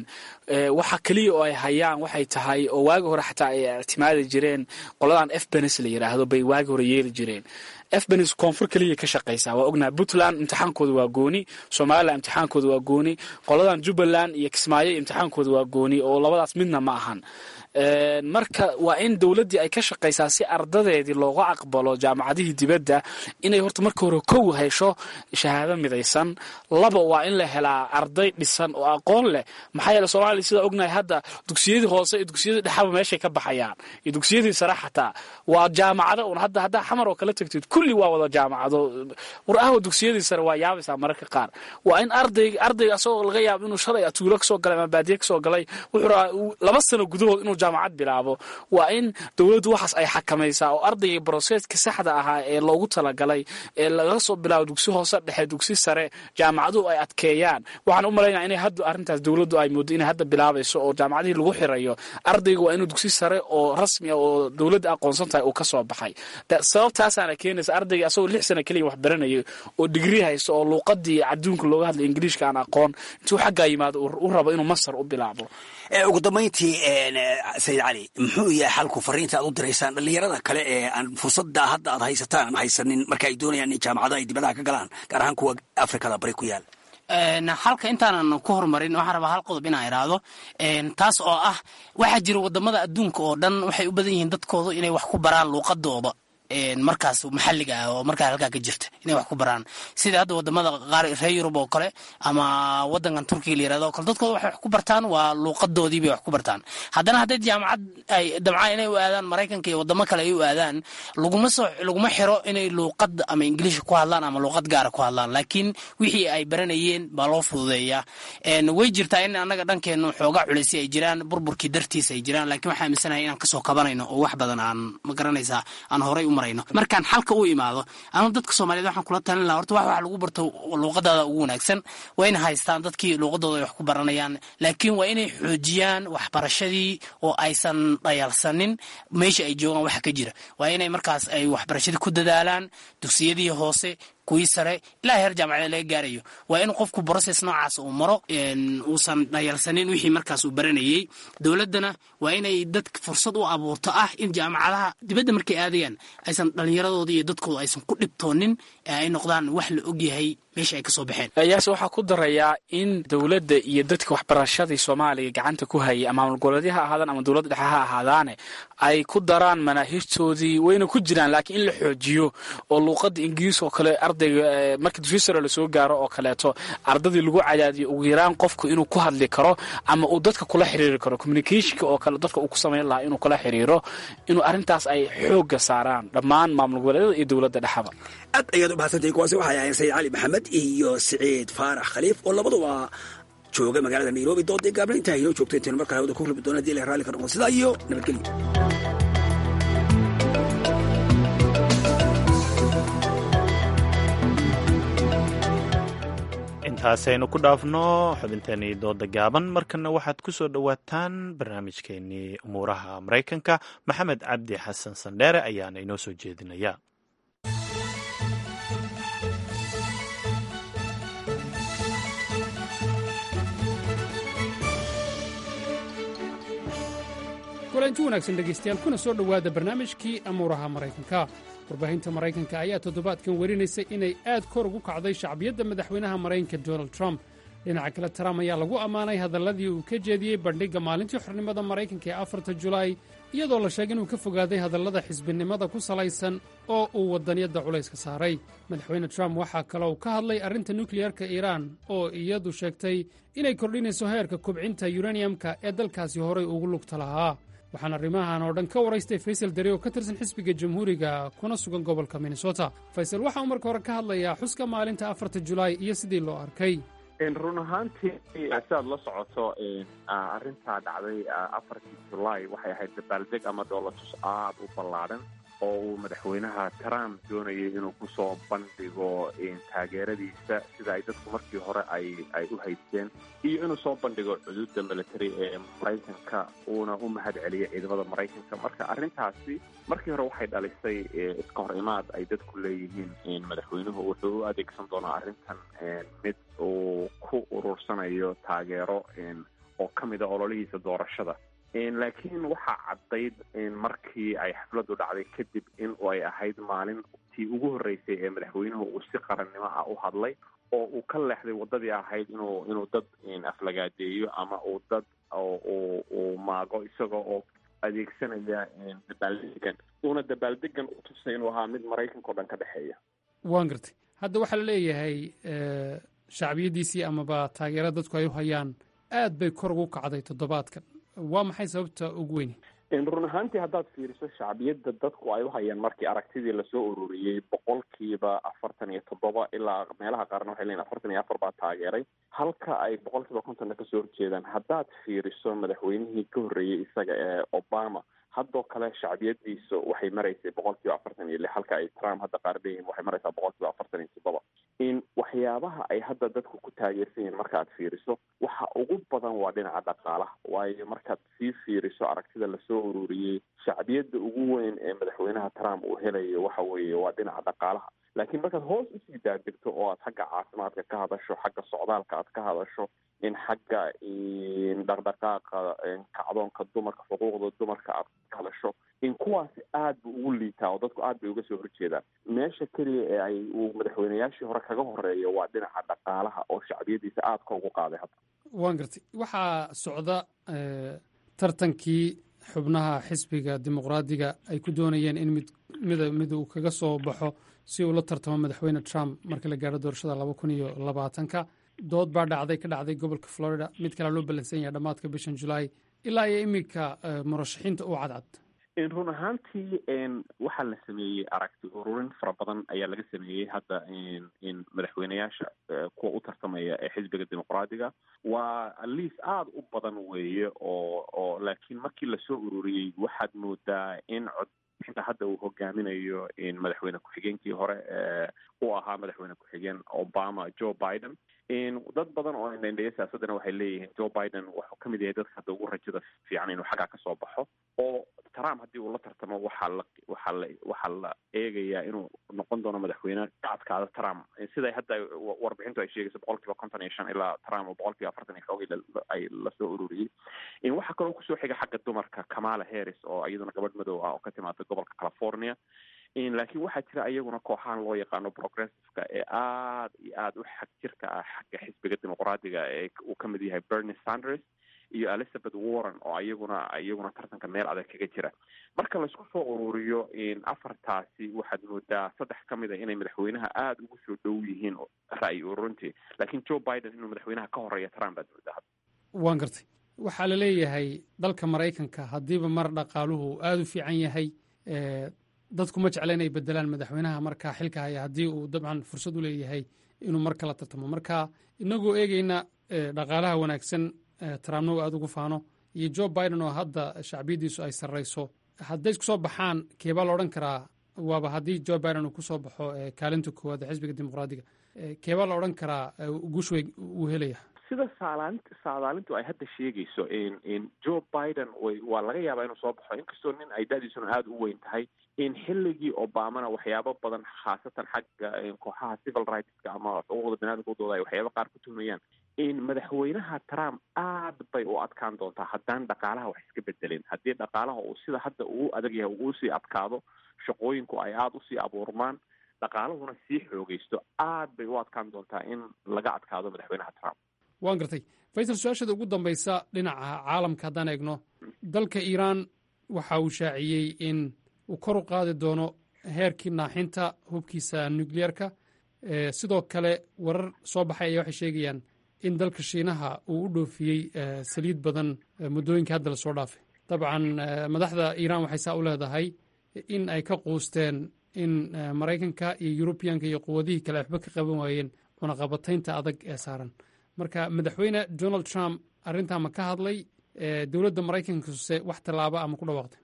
waxa keliya oo ay hayaan waxay tahay oo waagi hore xataa ay ictimaadi jireen qoladan f benes la yidhaahdo bay waagi hore yeeli jireen f benes koonfur keliya ka shaqaysaa waa ognaha puntland imtixaankooda waa gooni somalilan imtixaankooda waa gooni qoladan jubbaland iyo kismaayo imtixaankooda waa gooni oo labadaas midna ma ahan marka waa in dowladdii ay ka shaqaysaa si ardadeedii looga aqbalo jaamacadihii dibadda inay horta marka hore kow hesho shahaado midaysan laba waa in la helaa arday dhisan oo aqoon leh maxaa yeele soomaaliya sidaa ognahay hadda dugsiyadii hoose iyo dugsiyadii dhexaba meeshay ka baxayaan iyo dugsiyadii sare xataa waa jaamacado un hadda haddaa xamar oo kala tagtid kulli waa wada jaamacado war ahwa dugsiyadii sare waa yaabaysaa mararka qaar waa in arday ardayga asagoo laga yaabo inuu shalay tuulo kasoo galay ama baadiye kasoo galay wuxuu rabaa laba sano gudahood inuu jaamacad bilaabo waa in dowladdu waxaas ay xakamaysaa oo ardayga broseska saxda ahaa ee loogu talagalay ee laga soo bilaabo dugsi hoose dhexe dugsi sare jaamacaduhu ay adkeeyaan waxaan u malaynaya inay hadda arrintaas dowladdu ay moodo inay hadda bilaabayso oo jaamacadihii lagu xirayo ardayga waa inuu dugsi sare oo rasmi ah oo dowladda aqoonsan tahay uu ka soo baxay sababtaasaana keenaysa ardayga asagoo lix sana keliya wax baranayay oo digri haysto oo luuqadii adduunka looga hadlay ingiliishka aan aqoon intuu xaggaa yimaado u rabo inuu masar u bilaabo ugu dambayntii sayid cali muxuu yahay xalku fariinta aad u diraysaan dhallinyarada kale ee aan fursadda hadda aad haysataan aan haysanin marka ay doonayaan in jaamacadaha ay dibadaha ka galaan gaar ahaan kuwa afrikada bari ku yaal halka intaanan ku horumarin waxaan rabaa hal qodob inaan idhaahdo taas oo ah waxaa jira wadamada adduunka oo dhan waxay u badan yihiin dadkoodu inay wax ku baraan luuqadooda markaas maxalliga ah oo markaa halkaa ka jirta inay wax ku baraan sida hadda wadamada qaar reer yurub oo kale ama wadankan turkiga la yirahdo oo kale dadkooda waxay wax ku bartaan waa luuqadoodii bay wax ku bartaan haddana hadday jaamacad ay damcaan inay u aadaan maraykanka iyo wadamo kale ay u aadaan laguma soo laguma xiro inay luuqad ama ingiliisha ku hadlaan ama luuqad gaara ku hadlaan laakiin wixii ay baranayeen baa loo fududeeyaa way jirtaa in annaga dhankeenu xoogaa culaysi ay jiraan burburkii dartiisa ay jiraan laakiin waxaa aaminsanahay inaan kasoo kabanayno oo wax badan aan ma garanaysaa aan horay u markaan xalka u imaado anu dadka soomaaliyed waxaan kula talin laha horta wax wax lagu barto luuqadaada ugu wanaagsan waa ina haystaan dadkii luuqadooda ay wax ku baranayaan laakiin waa inay xoojiyaan waxbarashadii oo aysan dhayalsanin meesha ay joogaan waxa ka jira waa inay markaas ay waxbarashadii ku dadaalaan dugsiyadii hoose kuwii sare ilaa heer jaamacada laga gaarayo waa in qofku brocess noocaas uu maro uusan dhayalsanin wixii markaas uu baranayey dowladdana waa inay dad fursad u abuurto ah in jaamacadaha dibadda markay aadayaan aysan dhallinyaradooda iyo dadkooda aysan ku dhibtoonin ee ay noqdaan wax la ogyahay meesha ay ka soo baxeen yaase waxaa ku darayaa in dowladda iyo dadka waxbarashadii soomaaliya gacanta ku hayay ama maamul goboleedya ha ahaadaan ama dowladda dhexe ha ahaadaane ay ku daraan manaahijtoodii wayna ku jiraan laakiin in la xoojiyo oo luuqadda ingiriis oo kale ardayga marka dugsi sare lasoo gaaro oo kaleeto ardadii lagu cadaadiyo ugu yaraan qofku inuu ku hadli karo ama uu dadka kula xiriiri karo communicationka oo kale dadka uu ku samayn lahaa inuu kula xiriiro inuu arrintaas ay xoogga saaraan dhammaan maamul goboleedyada iyo dowladda dhexaba aad ayaad u mahadsantahay kuwaasi waxay ahayn sayid cali maxamed iyo siciid faarax khaliif oo labaduba jooga magaalada nairobi doodii gaabna intaa inoo joogto intaynu markale hawada ku rubi doona hadii ilahay raalli ka noqdo sidaa iyo nabadgelyo intaasaynu ku dhaafno xubinteenii dooda gaaban markana waxaad ku soo dhowaataan barnaamijkeenii umuuraha maraykanka maxamed cabdi xasan sandheere ayaana inoo soo jeedinaya kulanti wanaagsan dhegaystayaal kuna soo dhowaada barnaamijkii amuuraha maraykanka warbaahinta maraykanka ayaa toddobaadkan werinaysay inay aad kor ugu kacday shacbiyadda madaxweynaha maraykanka donald trump dhinaca kale trump ayaa lagu ammaanay hadalladii uu ka jeediyey bandhigga maalintii xornimada maraykanka ee afarta julaay iyadoo la sheegay inuu ka fogaaday hadallada xisbinimada ku salaysan oo uu wadaniyadda culayska saaray madaxweyne trump waxaa kaloo ka hadlay arrinta nukliyarka iiraan oo iyadu sheegtay inay kordhinayso heerka kubcinta yuraniyamka ee dalkaasi horay ugu lugta lahaa waxaan arrimahan oo dhan ka waraystay faysal dare oo ka tirsan xisbiga jamhuuriga kuna sugan gobolka minnesota faysal waxa uu marka hore ka hadlayaa xuska maalinta afarta julaay iyo sidii loo arkay run ahaantii sidaad la socoto arrintaa dhacday afartii julaay waxay ahayd dabaaldeg ama dhoolatus aad u ballaadhan oo uu madaxweynaha trump doonayay inuu kusoo bandhigo taageeradiisa sida ay dadku markii hore ay ay u haysteen iyo inuu soo bandhigo cuduudda military ee maraykanka uuna u mahad celiyay ciidamada maraykanka marka arrintaasi markii hore waxay dhalisay iska hor imaad ay dadku leeyihiin madaxweynuhu wuxuu u adeegsan doonaa arrintan mid uu ku urursanayo taageero oo ka mida ololihiisa doorashada laakiin waxaa caddayd markii ay xafladdu dhacday kadib in ay ahayd maalintii ugu horreysay ee madaxweynuhu uu si qarannimo ah u hadlay oo uu ka leexday waddadii ahayd inuu inuu dad aflagaadeeyo ama uu dad uu maago isagoo oo adeegsanaya dabaaldegan uuna dabaaldegan u tusay inuu ahaa mid maraykanka o dhan ka dhexeeya waan gartay hadda waxaa la leeyahay shacbiyaddiisii amaba taageera dadku ay u hayaan aad bay kor ugu kacday toddobaadkan waa maxay sababta ugu weyni run ahaantii haddaad fiiriso shacbiyadda dadku ay u hayaan markii aragtidii lasoo ururiyey boqolkiiba afartan iyo toddoba ilaa meelaha qaarna waxay leeyiin afartan iyo afar baa taageeray halka ay boqolkiiba kontonna kasoo horjeedaan haddaad fiiriso madaxweynihii ka horreeyey isaga ee obama haddoo kale shacbiyadiisa waxay maraysay boqolkiiba afartan iyo lix halka ay trump hadda qaar leeyihin waxay maraysaa boqolkiiba afartan iyo toddoba in waxyaabaha ay hadda dadku ku taageersan yihiin markaad fiiriso waxa ugu badan waa dhinaca dhaqaalaha waayo markaad sii fiiriso aragtida lasoo ururiyey shacbiyadda ugu weyn ee madaxweynaha trump uu helayo waxa weeye waa dhinaca dhaqaalaha laakiin markaad hoos usii daadegto oo aad xagga caafimaadka ka hadasho xagga socdaalka aad ka hadasho in xagga dhaqdhaqaaqa kacdoonka dumarka xuquuqda dumarka aad ka hadasho in kuwaasi aad bu ugu liitaa oo dadku aad bay uga soo horjeedaan meesha keliya ee ay uu madaxweynayaashii hore kaga horeeyo waa dhinaca dhaqaalaha oo shacbiyadiisa aad ka ugu qaaday hadda waan gartay waxaa socda tartankii xubnaha xisbiga dimuqraadiga ay ku doonayeen in mid mid mid uu kaga soo baxo si uu la tartamo madaxweyne trump marka la gaadho doorashada laba kun iyo labaatanka dood baa dhacday ka dhacday gobolka florida mid kalea loo ballansan yahay dhammaadka bishan julaay ilaa iyo iminka murashaxiinta u cadcad run ahaantii waxaa la sameeyey aragti ururin fara badan ayaa laga sameeyey hadda madaxweyneyaasha kuwa u tartamaya ee xisbiga dimuqraadiga waa liis aada u badan weeye oo oo laakiin markii lasoo ururiyey waxaad moodaa in codbixinta hadda uu hogaaminayo madaxweyne ku-xigeenkii hore u ahaa madaxweyne ku-xigeen obama joe biden dad badan oo indhaindheya siyaasaddana waxay leeyihiin joe biden wuxuu ka mid yahay dadka hadda ugu rajada fiican inuu xaggaa kasoo baxo oo trump haddii uu la tartamo waxaa la waxaa la waxaa la eegayaa inuu noqon doono madaxweyne ka adkaada trump siday hadda warbixintu ay sheegayso boqol kiiba konton iyo shan ilaa trump oo boqol kiiba afartan iyo xoogay ay lasoo ururiyey waxaa kaloo kusoo xiga xagga dumarka kamala harris oo iyaduna gabadh madow ah oo ka timaada gobolka california laakiin waxaa jira iyaguna kooxahan loo yaqaano progressiveka ee aada iyo aada u xag jirka ah xagga xisbiga dimuqraadiga ee uu ka mid yahay bernie sanders iyo elizabeth warren oo iyaguna iyaguna tartanka meel adag kaga jira marka laisku soo ururiyo afartaasi waxaad moodaa saddex ka mid a inay madaxweynaha aada ugu soo dhow yihiin ra'yi ururintii laakiin joe biden inuu madaxweynaha ka horeeya trump baad moodaa waan gartay waxaa la leeyahay dalka maraykanka haddiiba mar dhaqaaluhu aada u fiican yahay dadku ma jecla inay bedelaan madaxweynaha markaa xilka haya haddii uu dabcan fursad u leeyahay inuu mar kala tartamo marka inagoo eegeyna dhaqaalaha wanaagsan trumpna uu aada ugu faano iyo joe biden oo hadda shacbiyaddiisu ay sarrayso hadday isku soo baxaan keebaa la odhan karaa waaba haddii joe biden uu kusoo baxo kaalinta koowaad ee xisbiga dimuqraadiga keebaa la odhan karaa guush wey uu helaya sida saalaant saadaalintu ay hadda sheegayso joe biden waa laga yaabaa inuu soo baxo inkastoo nin ay da-diisuna aada u weyn tahay in xilligii obamana waxyaabo badan khaasatan xagga kooxaha civil rightska ama xuquuqda baniadamka udooda ay waxyaaba qaar ku tuhmayaan in madaxweynaha trump aad bay u adkaan doontaa haddaan dhaqaalaha wax iska bedelin haddii dhaqaalaha uu sida hadda uu adag yahay uu sii adkaado shaqooyinku ay aada usii abuurmaan dhaqaalahuna sii xoogaysto aad bay u adkaan doontaa in laga adkaado madaxweynaha trump waan gartay faysal su-aashada ugu dambaysa dhinaca caalamka haddaan eegno dalka iiraan waxa uu shaaciyey in uu kor u qaadi doono heerkii naaxinta hubkiisa nukliyeerka sidoo kale warar soo baxay ayaa waxay sheegayaan in dalka shiinaha uu u dhoofiyey saliid badan muddooyinkai hadda lasoo dhaafay dabcan madaxda iiraan waxay saa u leedahay in ay ka quusteen in maraykanka iyo yurubiyanka iyo quwadihii kale waxba ka qaban waayeen cunaqabataynta adag ee saaran marka madaxweyne donald trump arrintaa ma ka hadlay dowladda maraykankase wax tallaaba ama ku dhawaaqtay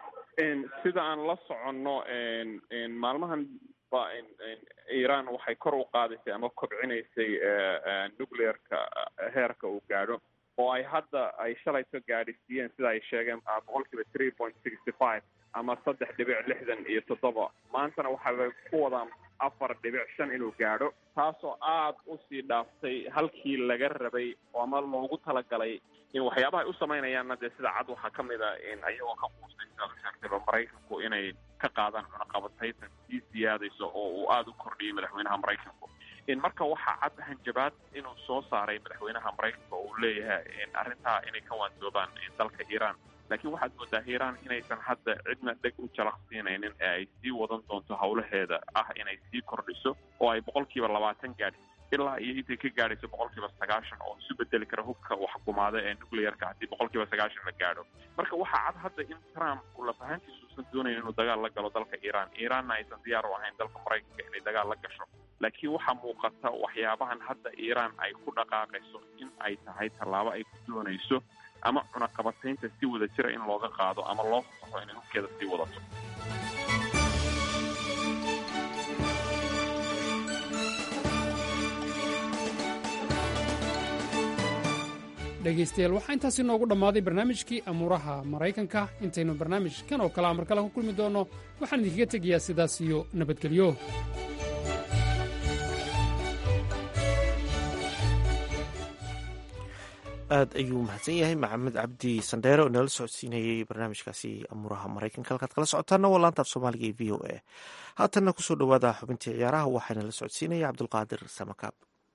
sida aan la soconno maalmahan ba iiraan waxay kor u qaadaysay ama kobcinaysay nuclearka heerka uu gaadho oo ay hadda ay shalayto gaadhisiiyeen sida ay sheegeen boqol kiiba three point sixty five ama saddex dhibic lixdan iyo toddoba maantana waxaabay ku wadaan afar dhibic shan inuu gaadho taasoo aada usii dhaaftay halkii laga rabay ama loogu talagalay in waxyaabaha ay u samaynayaanna dee sida cad waxaa ka mid a ayagoo ka quustay sidaad u sheegtayba maraykanku inay ka qaadaan cunaqabataytan sii siyaadayso oo uu aada u kordhiyey madaxweynaha maraykanku marka waxaa cad hanjabaad inuu soo saaray madaxweynaha maraykanka oo uu leeyahay arrintaa inay ka waandoobaan dalka iiraan laakiin waxaad moodaa iiraan inaysan hadda cidna dheg u jalaqsiinaynin ee ay sii wadan doonto howlaheeda ah inay sii kordhiso oo ay boqol kiiba labaatan gaadhi ilaa iyo intay ka gaadhayso boqol kiiba sagaashan oo isu bedeli kara hubka waxkumaada ee nuclearka haddii boqol kiiba sagaashan la gaadho marka waxaa cad hadda in trump uu lafahantiisa uusan doonayn inuu dagaal la galo dalka iiraan iiraanna aysan diyaar u ahayn dalka maraykanka inay dagaal la gasho laakiin waxaa muuqata waxyaabahan hadda iiraan ay ku dhaqaaqayso in ay tahay tallaabo ay ku doonayso ama cunaqabataynta si wada jira in looga qaado ama loo fasaxo inay hubkeeda sii wadato dhegaystayaal waxaa intaasi noogu dhammaaday barnaamijkii amuuraha maraykanka intaynu barnaamijkan oo kalea mar kale ku kulmi doonno waxaan idinkaga tegayaa sidaas iyo nabadgelyo aad ayuu mahadsan yahay maxamed cabdi sandheere oo inala socodsiinayey barnaamijkaasi amuuraha maraykanka halkaad kala socotaana waa laantaaf soomaaliga ee v o a haatanna kusoo dhowaada xubintii ciyaaraha waxaana la socodsiinaya cabdulqaadir samakaab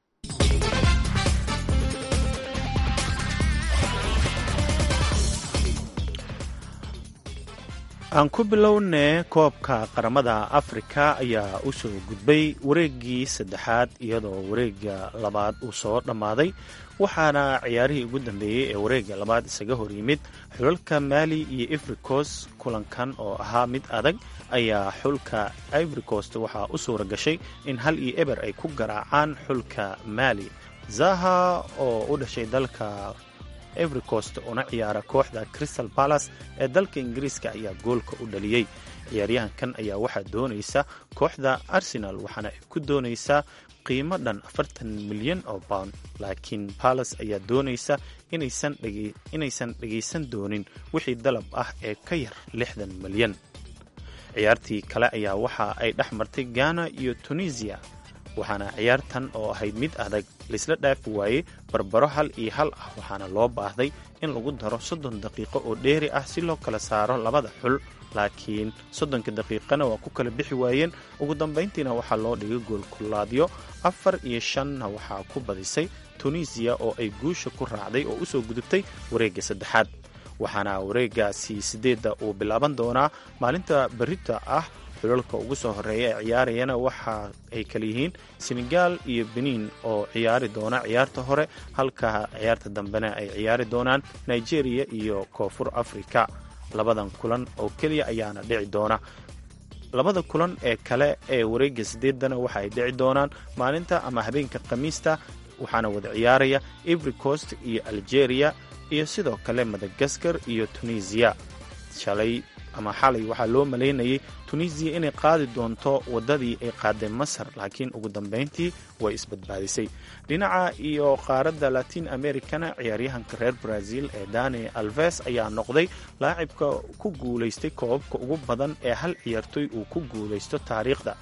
aan ku bilownee koobka qaramada afrika ayaa u soo gudbay wareeggii saddexaad iyadoo wareegga labaad uu soo dhammaaday waxaana ciyaarihii ugu dambeeyey ee wareegga labaad isaga hor yimid xulalka maali iyo ivricos kulankan oo ahaa mid adag ayaa xulka ivrikost waxaa u suura gashay in hal iyo eber ay ku garaacaan xulka maali zaha oo u dhashay dalka evricost una ciyaara kooxda crystal palace ee dalka ingiriiska ayaa goolka u dhaliyey ciyaaryahankan ayaa waxaa doonaysa kooxda arsenal waxaana ay ku doonaysaa qiimo dhan afartan milyan oo pound laakiin palace ayaa doonaysa inaysan dhegaysan doonin wixii dalab ah ee ka yar lixdan milyan ciyaartii kale ayaa waxa ay dhex martay ghana iyo tunisiya waxaana ciyaartan oo ahayd mid adag laisla dhaafi waayey barbaro hal iyo hal ah waxaana loo baahday in lagu daro soddon daqiiqo oo dheeri ah si loo kala saaro labada xul laakiin soddonka daqiiqana waa ku kala bixi waayeen ugu dambayntiina waxaa loo dhigay goolkulaadyo afar iyo shanna waxaa ku badisay tunisiya oo ay guusha ku raacday oo u soo gudubtay wareegga saddexaad waxaana wareeggaasi sideedda uu bilaaban doonaa maalinta berita ah xulalka ugu soo horeeya ee ciyaarayana waxa ay kala yihiin senegal iyo benin oo ciyaari doona ciyaarta hore halka ciyaarta dambena ay ciyaari doonaan nigeria iyo koonfur africa labadan kulan oo keliya ayaana dhici doona labada kulan ee kale ee wareegga sideedana waxa ay dhici doonaan maalinta ama habeenka khamiista waxaana wada ciyaaraya ivory coast iyo algeria iyo sidoo kale madagaskar iyo tunisiya shalay ama xalay waxaa loo malaynayay tunisiya inay qaadi doonto waddadii ay qaaday masar laakiin ugu dambayntii way isbadbaadisay dhinaca iyo qaaradda latin americana ciyaaryahanka reer brazil ee dani alves ayaa noqday laacibka ku guulaystay koobabka ugu badan ee hal ciyaartoy uu ku guulaysto taariikhda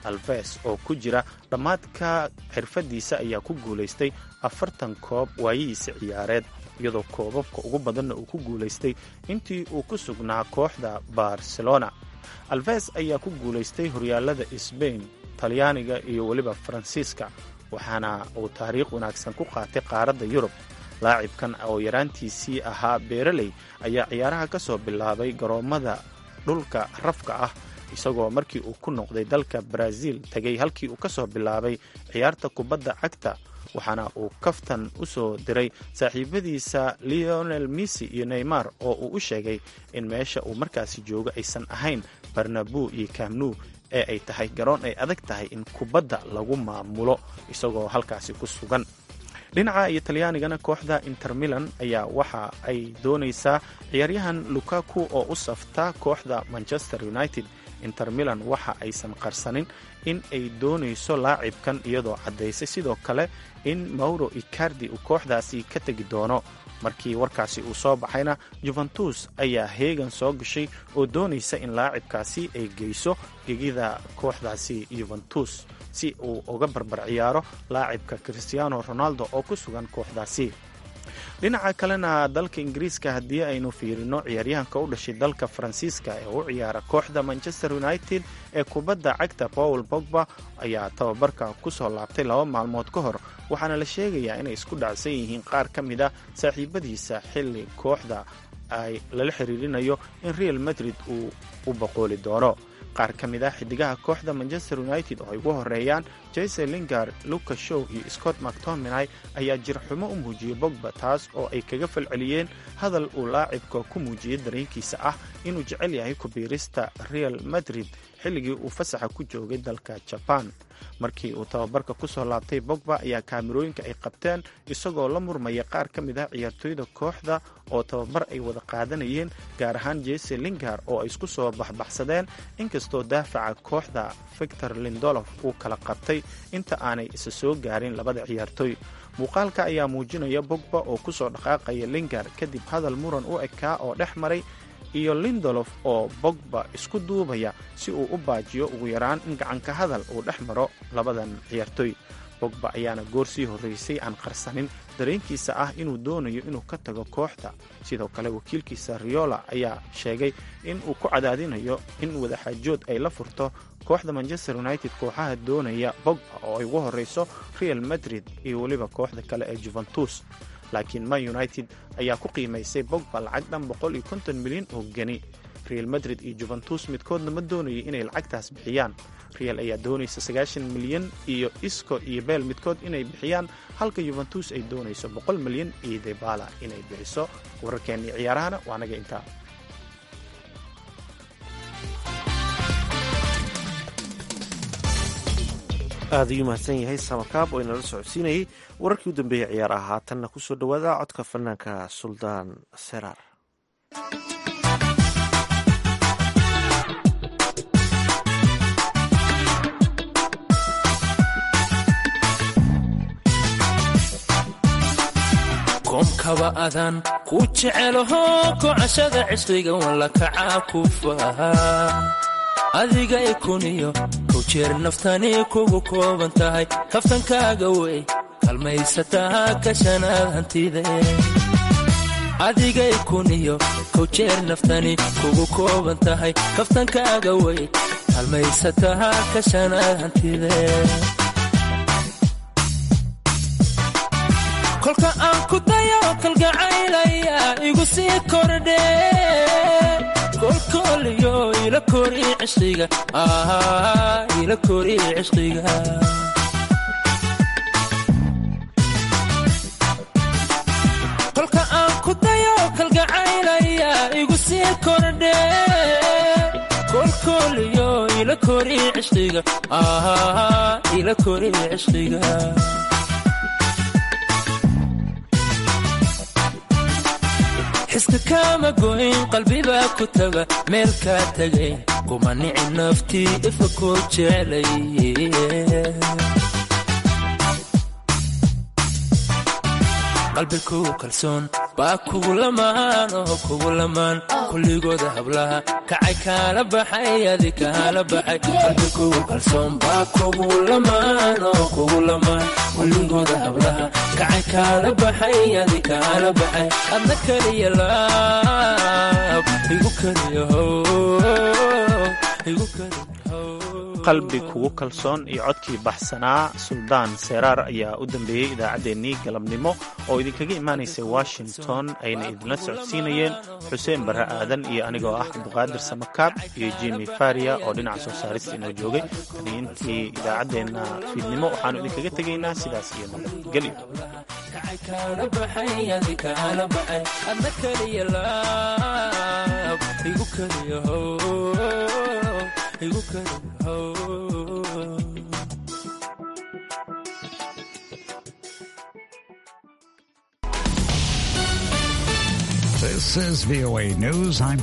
alves oo ku jira dhammaadka xirfadiisa ayaa ku guulaystay afartan koob waayihiisa ciyaareed iyadoo koobabka ugu badanna uu ku guulaystay intii uu ku sugnaa kooxda barcelona alves ayaa ku guulaystay horyaalada sbain talyaaniga iyo weliba faransiiska waxaana uu taariikh wanaagsan ku qaatay qaaradda yurub laacibkan oo yaraantiisii ahaa beeraley ayaa ciyaaraha ka soo bilaabay garoommada dhulka rafka ah isagoo markii uu ku noqday dalka brazil tegay halkii uu ka soo bilaabay ciyaarta kubadda cagta waxaana uu kaftan u soo diray saaxiibadiisa leonel missy iyo neymar oo uu u sheegay in meesha uu markaasi joogo aysan ahayn barnabu iyo kamnu ee ay tahay garoon ay adag tahay in kubadda lagu maamulo isagoo halkaasi ku sugan dhinaca iyo talyaanigana kooxda inter milan ayaa waxa ay doonaysaa ciyaaryahan lukaku oo u safta kooxda manchester united inter milan waxa aysan qarsanin in ay doonayso laacibkan iyadoo caddaysay sidoo kale in mauro icardi uu kooxdaasi ka tegi doono markii warkaasi uu soo baxayna juventus ayaa heegan soo gashay oo doonaysa in laacibkaasi ay geyso gegida kooxdaasi juventus si uu uga barbar ciyaaro laacibka christiano ronaldo oo ku sugan kooxdaasi dhinaca kalena dalka ingiriiska haddii aynu fiirino ciyaaryahanka u dhashay dalka faransiiska ee u ciyaara kooxda manchester united ee kubadda cagta paul bogba ayaa tababarka ku soo laabtay laba maalmood ka hor waxaana la sheegayaa inay isku dhacsan yihiin qaar ka mid a saaxiibadiisa xilli kooxda ay lala xiriirinayo in real madrid uu u boqooli doono qaar ka mid ah xidigaha kooxda manchester united oo ay ugu horeeyaan jase lingard lucas show iyo scott mactominay ayaa jirxumo u muujiyey bogba taas oo ay kaga falceliyeen hadal uu laacibka ku muujiyey dareenkiisa ah inuu jecel yahay kubiirista real madrid xilligii uu fasaxa ku joogay dalka jaban markii uu tababarka ku soo laabtay bogba ayaa kaamirooyinka ay qabteen isagoo la murmaya qaar ka mid ah ciyaartooyda kooxda oo tababar ay wada qaadanayeen gaar ahaan jese lingard oo ay isku soo baxbaxsadeen inkastoo daafaca kooxda victor lindolof uu kala qabtay inta aanay isa soo gaarin labada ciyaartooy muuqaalka ayaa muujinaya bogba oo ku soo dhaqaaqaya lingard kadib hadal muran u ekaa oo dhex maray iyo lindolof oo bogba isku duubaya si uu u baajiyo ugu yaraan in gacanka hadal uu dhex maro labadan ciyaartooy bogba ayaana goor sii horraysay aan qarsanin dareenkiisa ah inuu doonayo inuu ka tago kooxda sidoo kale wakiilkiisa riola ayaa sheegay in uu ku cadaadinayo in wadaxaajood ay la furto kooxda manchester united kooxaha doonaya bogba oo ay ugu horreyso real madrid iyo weliba kooxda kale ee juventus laakiin man united ayaa ku qiimaysay bogba lacag dhan boqol iyo konton milyan oo geni real madrid iyo juventus midkoodna ma doonayay inay lacagtaas bixiyaan real ayaa doonaysa sagaashan milyan iyo isco iyo beel midkood inay bixiyaan halka juventus ay doonayso boqol milyan iyo debala inay bixiso wararkeennii ciyaarahana waa naga intaa aad ayuu mahadsan yahay samakaab oo inala socodsiinayay wararkii u dambeeyey ciyaaraha haatanna ku soo dhowaada codka fanaanka suldaan seraar koomkaba adaan ku jecelaho kocashada cishriga walla kacaa ku fahaa adiga ikuniyo kow jeer naftani kugu kooban tahay kaftankaaga wey kalmaysataa kashanaad hantide adiga ikuniyo kow jeer naftani kugu kooban tahay kaftankaaga wey kalmaysataa kashanaad hantide kolka aan ku dayo kalgacaylaya igu sii kordhe kolkooliyo ila kori cishqiga ila kori cishqiga kolka aan ku dayo kalgacaylaya igu sii kordhe kolkooliyo ila kori cishqiga ila kori cishqiga xiska kaama goyn qalbibaa ku taga meel kaa tagay kuma nici naftii ifa koo jeclay qalbi kugu kalsoon baa kugu lamaan oo kugu lamaan kulligooda hablaha kacay kaala baxay adi kaala baxay qalbi kugu kalsoon baa kugu lamaan oo kugu lamaan kulligooda hablaha kacay kaala baxay adi kaala baxay adna keliya laab igu keliya how igu keliya qalbi kugu kalsoon iyo codkii baxsanaa suldaan seeraar ayaa u dambeeyey idaacaddeenii galabnimo oo idinkaga imaanaysay washington ayna idinla socodsiinayeen xuseen barre aadan iyo anigoo ah cabduqaadir samakaab iyo jimi faria oo dhinaca soo saarista inoo joogay tani intii idaacaddeenna fiidnimo waxaannu idinkaga tegaynaa sidaas iyo nabadgelyo kaala baxay adi kaala baxay adna keliya laab igu keliya how igu keliya how This is VOA News. I'm